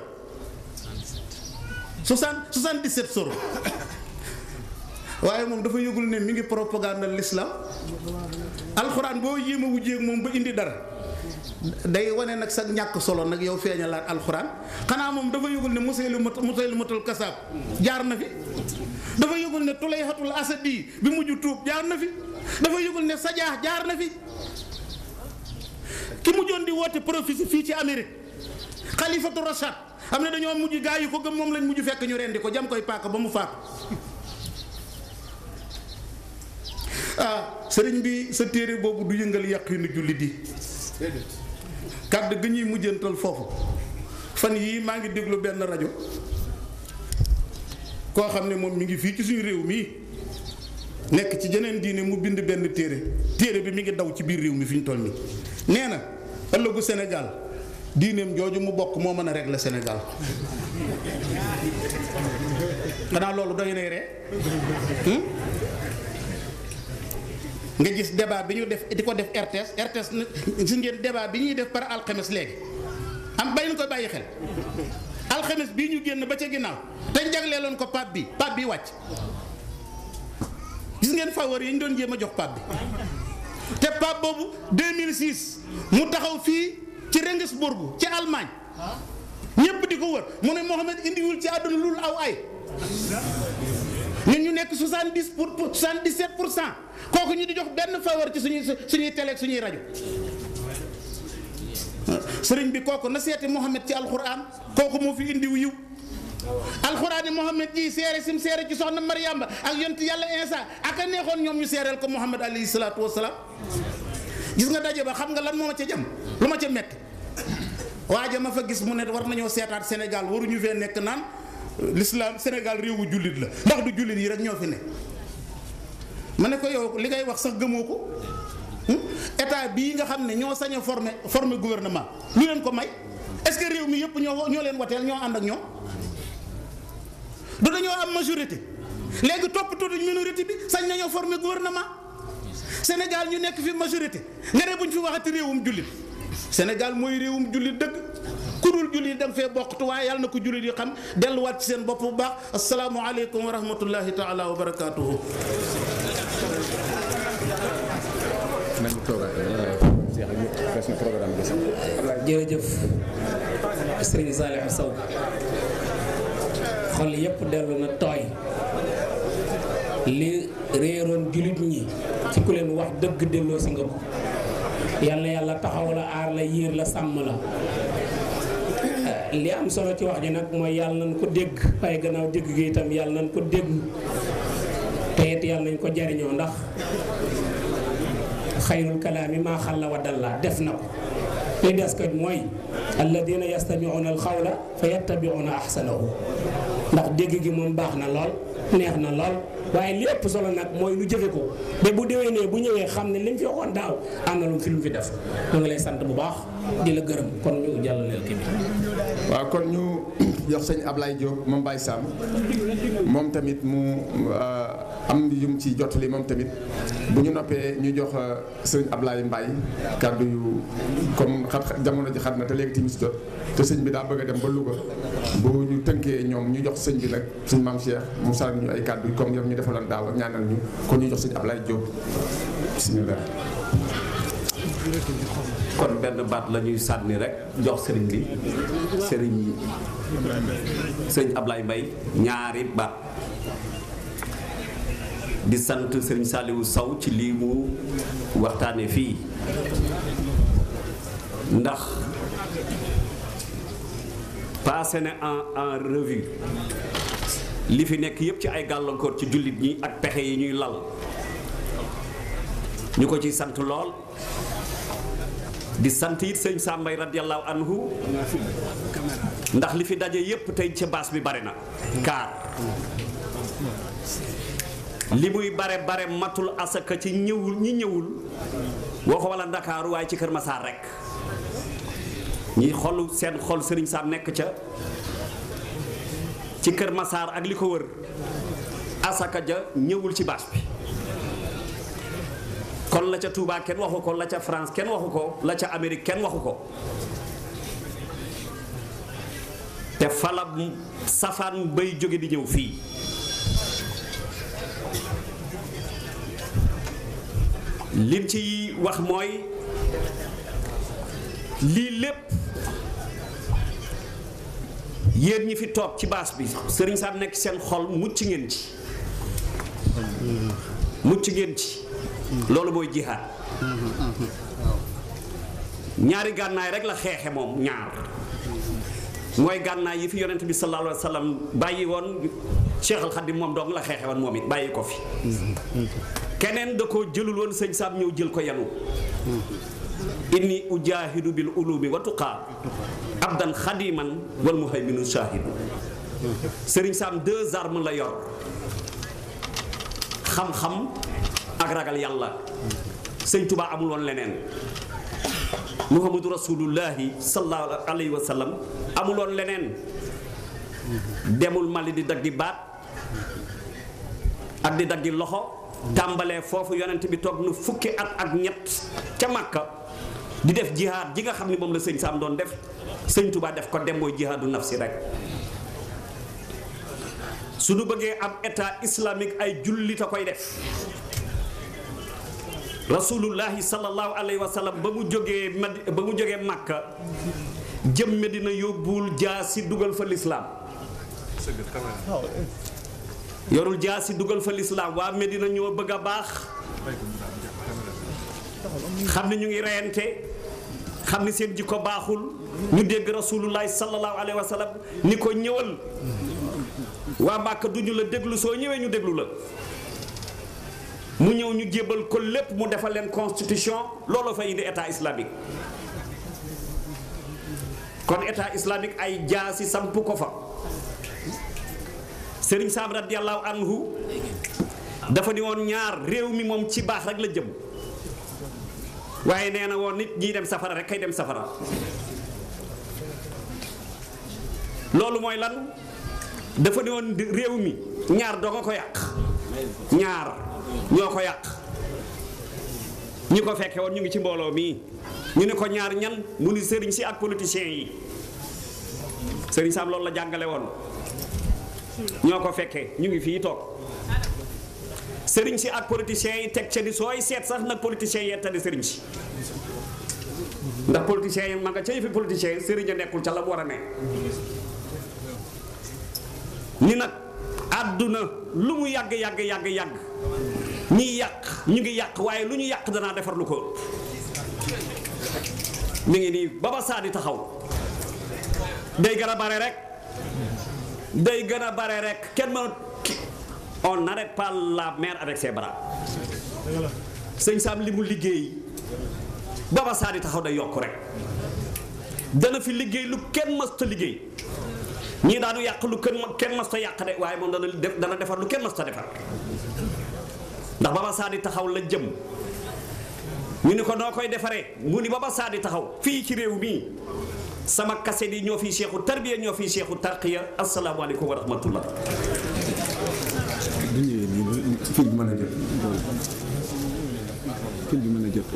60 77 suura waaye moom dafa yëgul ne mi ngi propagande l'islam alxuraan boo yéem a wujjeeg moom ba indi dara day wane nag sa ñàkk solo nag yow feeñalaat alxuraan xanaa moom dafa yëgul ne Musaylimat Musaylimatul kasaab jaar na fi dafa yëgul ne Tulayhatul Asadi bi mujj tuub jaar na fi dafa yëgul ne Sajaax jaar na fi ki mujjoon di woote prophétie fii ci Amérique xalifatu Rashad xam ne dañoo mujj gaa yi ko gëm moom lañ mujj fekk ñu rendi ko jam koy paaka ba mu faatu ah sëriñ bi sa téere boobu du yëngal yàqinu jullit yi kàddu gi ñuy mujjantal foofu fan yii maa ngi déglu benn rajo koo xam ne moom mi ngi fii ci suñu réew mii nekk ci jeneen diine mu bind benn téere téere bi mi ngi daw ci biir réew mi fi ñu toll nii nee na ëllëgu Sénégal diineem jooju mu bokk moo mën a régler Sénégal xanaa loolu doy nay ree nga gis débat bi ñu def di ko def RTS RTS gis ngeen débat bi ñuy def par alxames léegi am bàyyi na koy bàyyi xel alxames bii ñu génn ba ca ginnaaw te jagleeloon ko pap bi pap bi wàcc gis ngeen faveur yi ñu doon jéem a jox pap bi te pap boobu 2006 mu taxaw fii ci Regensburg ci Allemagne ñépp di ko wër mu ne Mohamed indiwul ci àdduna lul aw ay ñun ñu nekk 70 pour 77 pour cent kooku ñu di jox benn faveur ci suñuy suñuy télé ak suñuy rajo sëriñ bi kooku na seeti Mohamed ci alxuraan kooku moo fi indiw yiw alxuraan yi Mohamed ji seere sim seere ci soxna Mariamba ak yont yàlla Insa ak a neexoon ñoom ñu seereel ko Mohamed alayhi salaatu wasalaam gis nga daje ba xam nga lan moo ma ca jëm lu ma ca metti waaja ma fa gis mu ne war nañoo seetaat Sénégal waruñu fee nekk naan l'islam Sénégal réewu jullit la ndax du jullit yi rek ñoo fi ne ma ne ko yow li ngay wax sax gëmoo ko état bii nga xam ne ñoo sañ a former former gouvernement lu leen ko may est-ce que réew mi yëpp ñoo ñoo leen wateel ñoo ànd ak ñoom du dañoo am majorité léegi toppatoo duñ minorité bi sañ nañoo former gouvernement Sénégal ñu nekk fi majorité nga ne buñ fi waxati réewum jullit Sénégal mooy réewum jullit dëgg ku dul jullit da nga fee bokktu waaye yàlla na ko jullit yi xam delluwaat ci seen bopp bu baax asalaamualeykum wa rahmatullahi taala wa barakaatuhu. jërëjëf sëriñ Saliou Sow xol yépp dellu na tooy li réeroon jullit ñi ci ku leen wax dëgg delloo si nga ko yàlla yàlla taxaw la aar la yiir la sàmm la li am solo ci wax ji nag mooy yàlla nañ ko dégg waaye gannaaw dégg gi itam yàlla nañ ko déglu te it yàlla nañ ko jariñoo ndax xayrul kalaami maa xalla wa dalla def na ko li des ko mooy alladina yastamiuna alxawla fa yattabiuna ahsanahu ndax dégg gi moom baax na lool neex na lool waaye li ëpp solo nag mooy nu jëfe ko ba bu déwénee bu ñëwee xam ne li mu fi waxoon daaw am na lu mu fi lu mu fi def ñu ngi lay sant bu baax di la gërëm kon ñu jàllaleel kii bi waaw kon ñu jox sëñ Ablaye Diop moom Baye Sam moom tamit mu am yum ci jottali moom tamit bu ñu noppee ñu jox sëñ Ablaye Mbaye kàddu yu comme xat jamono ji xat na te léegi timis jot te sëñ bi daa bëgg a dem ba Louga bu ñu tënkee ñoom ñu jox sëñ bi nag sëñ maam Cheikh mu sànni ñu ay kàddu comme yow ñu defaloon daaw ñaanal ñu kon ñu jox sëñ Ablaye Diop bismillah kon benn baat la ñuy sànni rek jox sëriñ bi sëriñ sëriñ Ablaye Mbaye ñaari baat di sant sëriñ Saliou Sow ci lii mu waxtaane fii ndax passé na en en revue li fi nekk yépp ci ay gàllankoor ci jullit ñi ak pexe yi ñuy lal ñu ko ci sant lool di sant it sëñ Sàmbay radiyallahu anhu ndax li fi daje yépp tey ca baas bi bare na kaar li muy bare bare matul asaka ci ñëwul ñi ñëwul woo ko wala ndakaaru waaye ci Kër Masaar rek ñi xolu seen xol sëriñ Sam nekk ca ci Kër Masaar ak li ko wër asaka ja ñëwul ci baas bi kon la ca Touba kenn waxu ko la ca France kenn waxu ko la ca Amérique kenn waxu ko te fala safaan bay jóge di ñëw fii liñ ci wax mooy lii lépp yéen ñi fi toog ci baas bi sëriñ Sam nekk seen xol mucc ngeen ci mucc ngeen ci loolu mooy jihaad ñaari gànnaay rek la xeexe moom ñaar mooy gànnaay yi fi yonent bi sallallahu alayhi wa sallam bàyyi woon Cheikh Al Khadim moom dong la xeexe woon moom it bàyyi ko fi keneen da koo jëlul woon sëñ Sam ñëw jël ko yanu inni ujaahidu bil ulumi wa tuqaa abdan xadiman wal muhayminu shaahidu sëriñ Sam deux armes la yor xam-xam ak ragal yàlla sëñ Tuubaa amul woon leneen muhammadu rasulullahi sallallahu alayhi wa sallam amul woon leneen demul Mali di daggi baat ak di daggi loxo tàmbalee foofu yonent bi toog nu fukki at ak ñett ca Makka di def jihaad ji nga xam ni moom la sëñ Sam doon def sëñ Tuubaa def ko dem mooy jihaadu nafsi rek su nu bëggee am état islamique ay jullit a koy def rasulullahi sallallahu alayhi wa sallam ba mu jógee Madi ba mu jógee Makka jëm Medina yóbbuwul jaasi dugal fa lislaam yorul jaasi dugal fa lislaam waa Medina ñoo bëgg a baax xam ne ñu ngi reyante xam ni seen jikko baaxul ñu dégg rasulullahi sallallahu alayhi wa sallam ni ko ñëwal waa Màkka duñu la déglu soo ñëwee ñu déglu la mu ñëw ñu jébal ko lépp mu defal leen constitution looloo fa indi état islamique kon état islamique ay jaasi samp ko fa Sëriñ Sam radiyallahu anhu dafa ni woon ñaar réew mi moom ci baax rek la jëm waaye nee na woon nit ñiy dem safara rek kay dem safara loolu mooy lan dafa ni woon réew mi ñaar doo nga ko yàq ñaar ñoo ko yàq ñi ko fekke woon ñu ngi ci mbooloo mii ñu ne ko ñaar ñan mu ni sëriñ si ak politiciens yi sëriñ Sam loolu la jàngale woon ñoo ko fekkee ñu ngi fii toog sëriñ si ak politiciens yi teg ca ni sooy seet sax nag politiciens yi tali sëriñ si ndax politiciens yi ma nga ca yëfi politiciens yi sëriñ a nekkul ca la mu war a ne ni nag àdduna lu mu yàgg yàgg yàgg yàgg ñiy yàq ñu ngi yàq waaye lu ñu yàq danaa defar lu ko mi ngi nii ba ba saa di taxaw day gën a bare rek day gën a bare rek kenn ma on n'arrête pas la mer avec ses bras sëñ Sam li mu liggéey ba ba saa di taxaw day yokk rek dana fi liggéey lu kenn mësta liggéey ñii daanu yàq lu kenn kenn mësta yàq de waaye moom dana def dana defar lu kenn mësta defar ndax Baba Saadi taxaw la jëm ñu ni ko noo koy defaree mu ni Baba Saadi taxaw fii ci réew mii sama kaset yi ñoo fi seexu tarbiya ñoo fi seexu tarqiya asalaamaaleykum wa rahmatullah bu ñëwee nii fil bi mën a jot fil bi mën a jot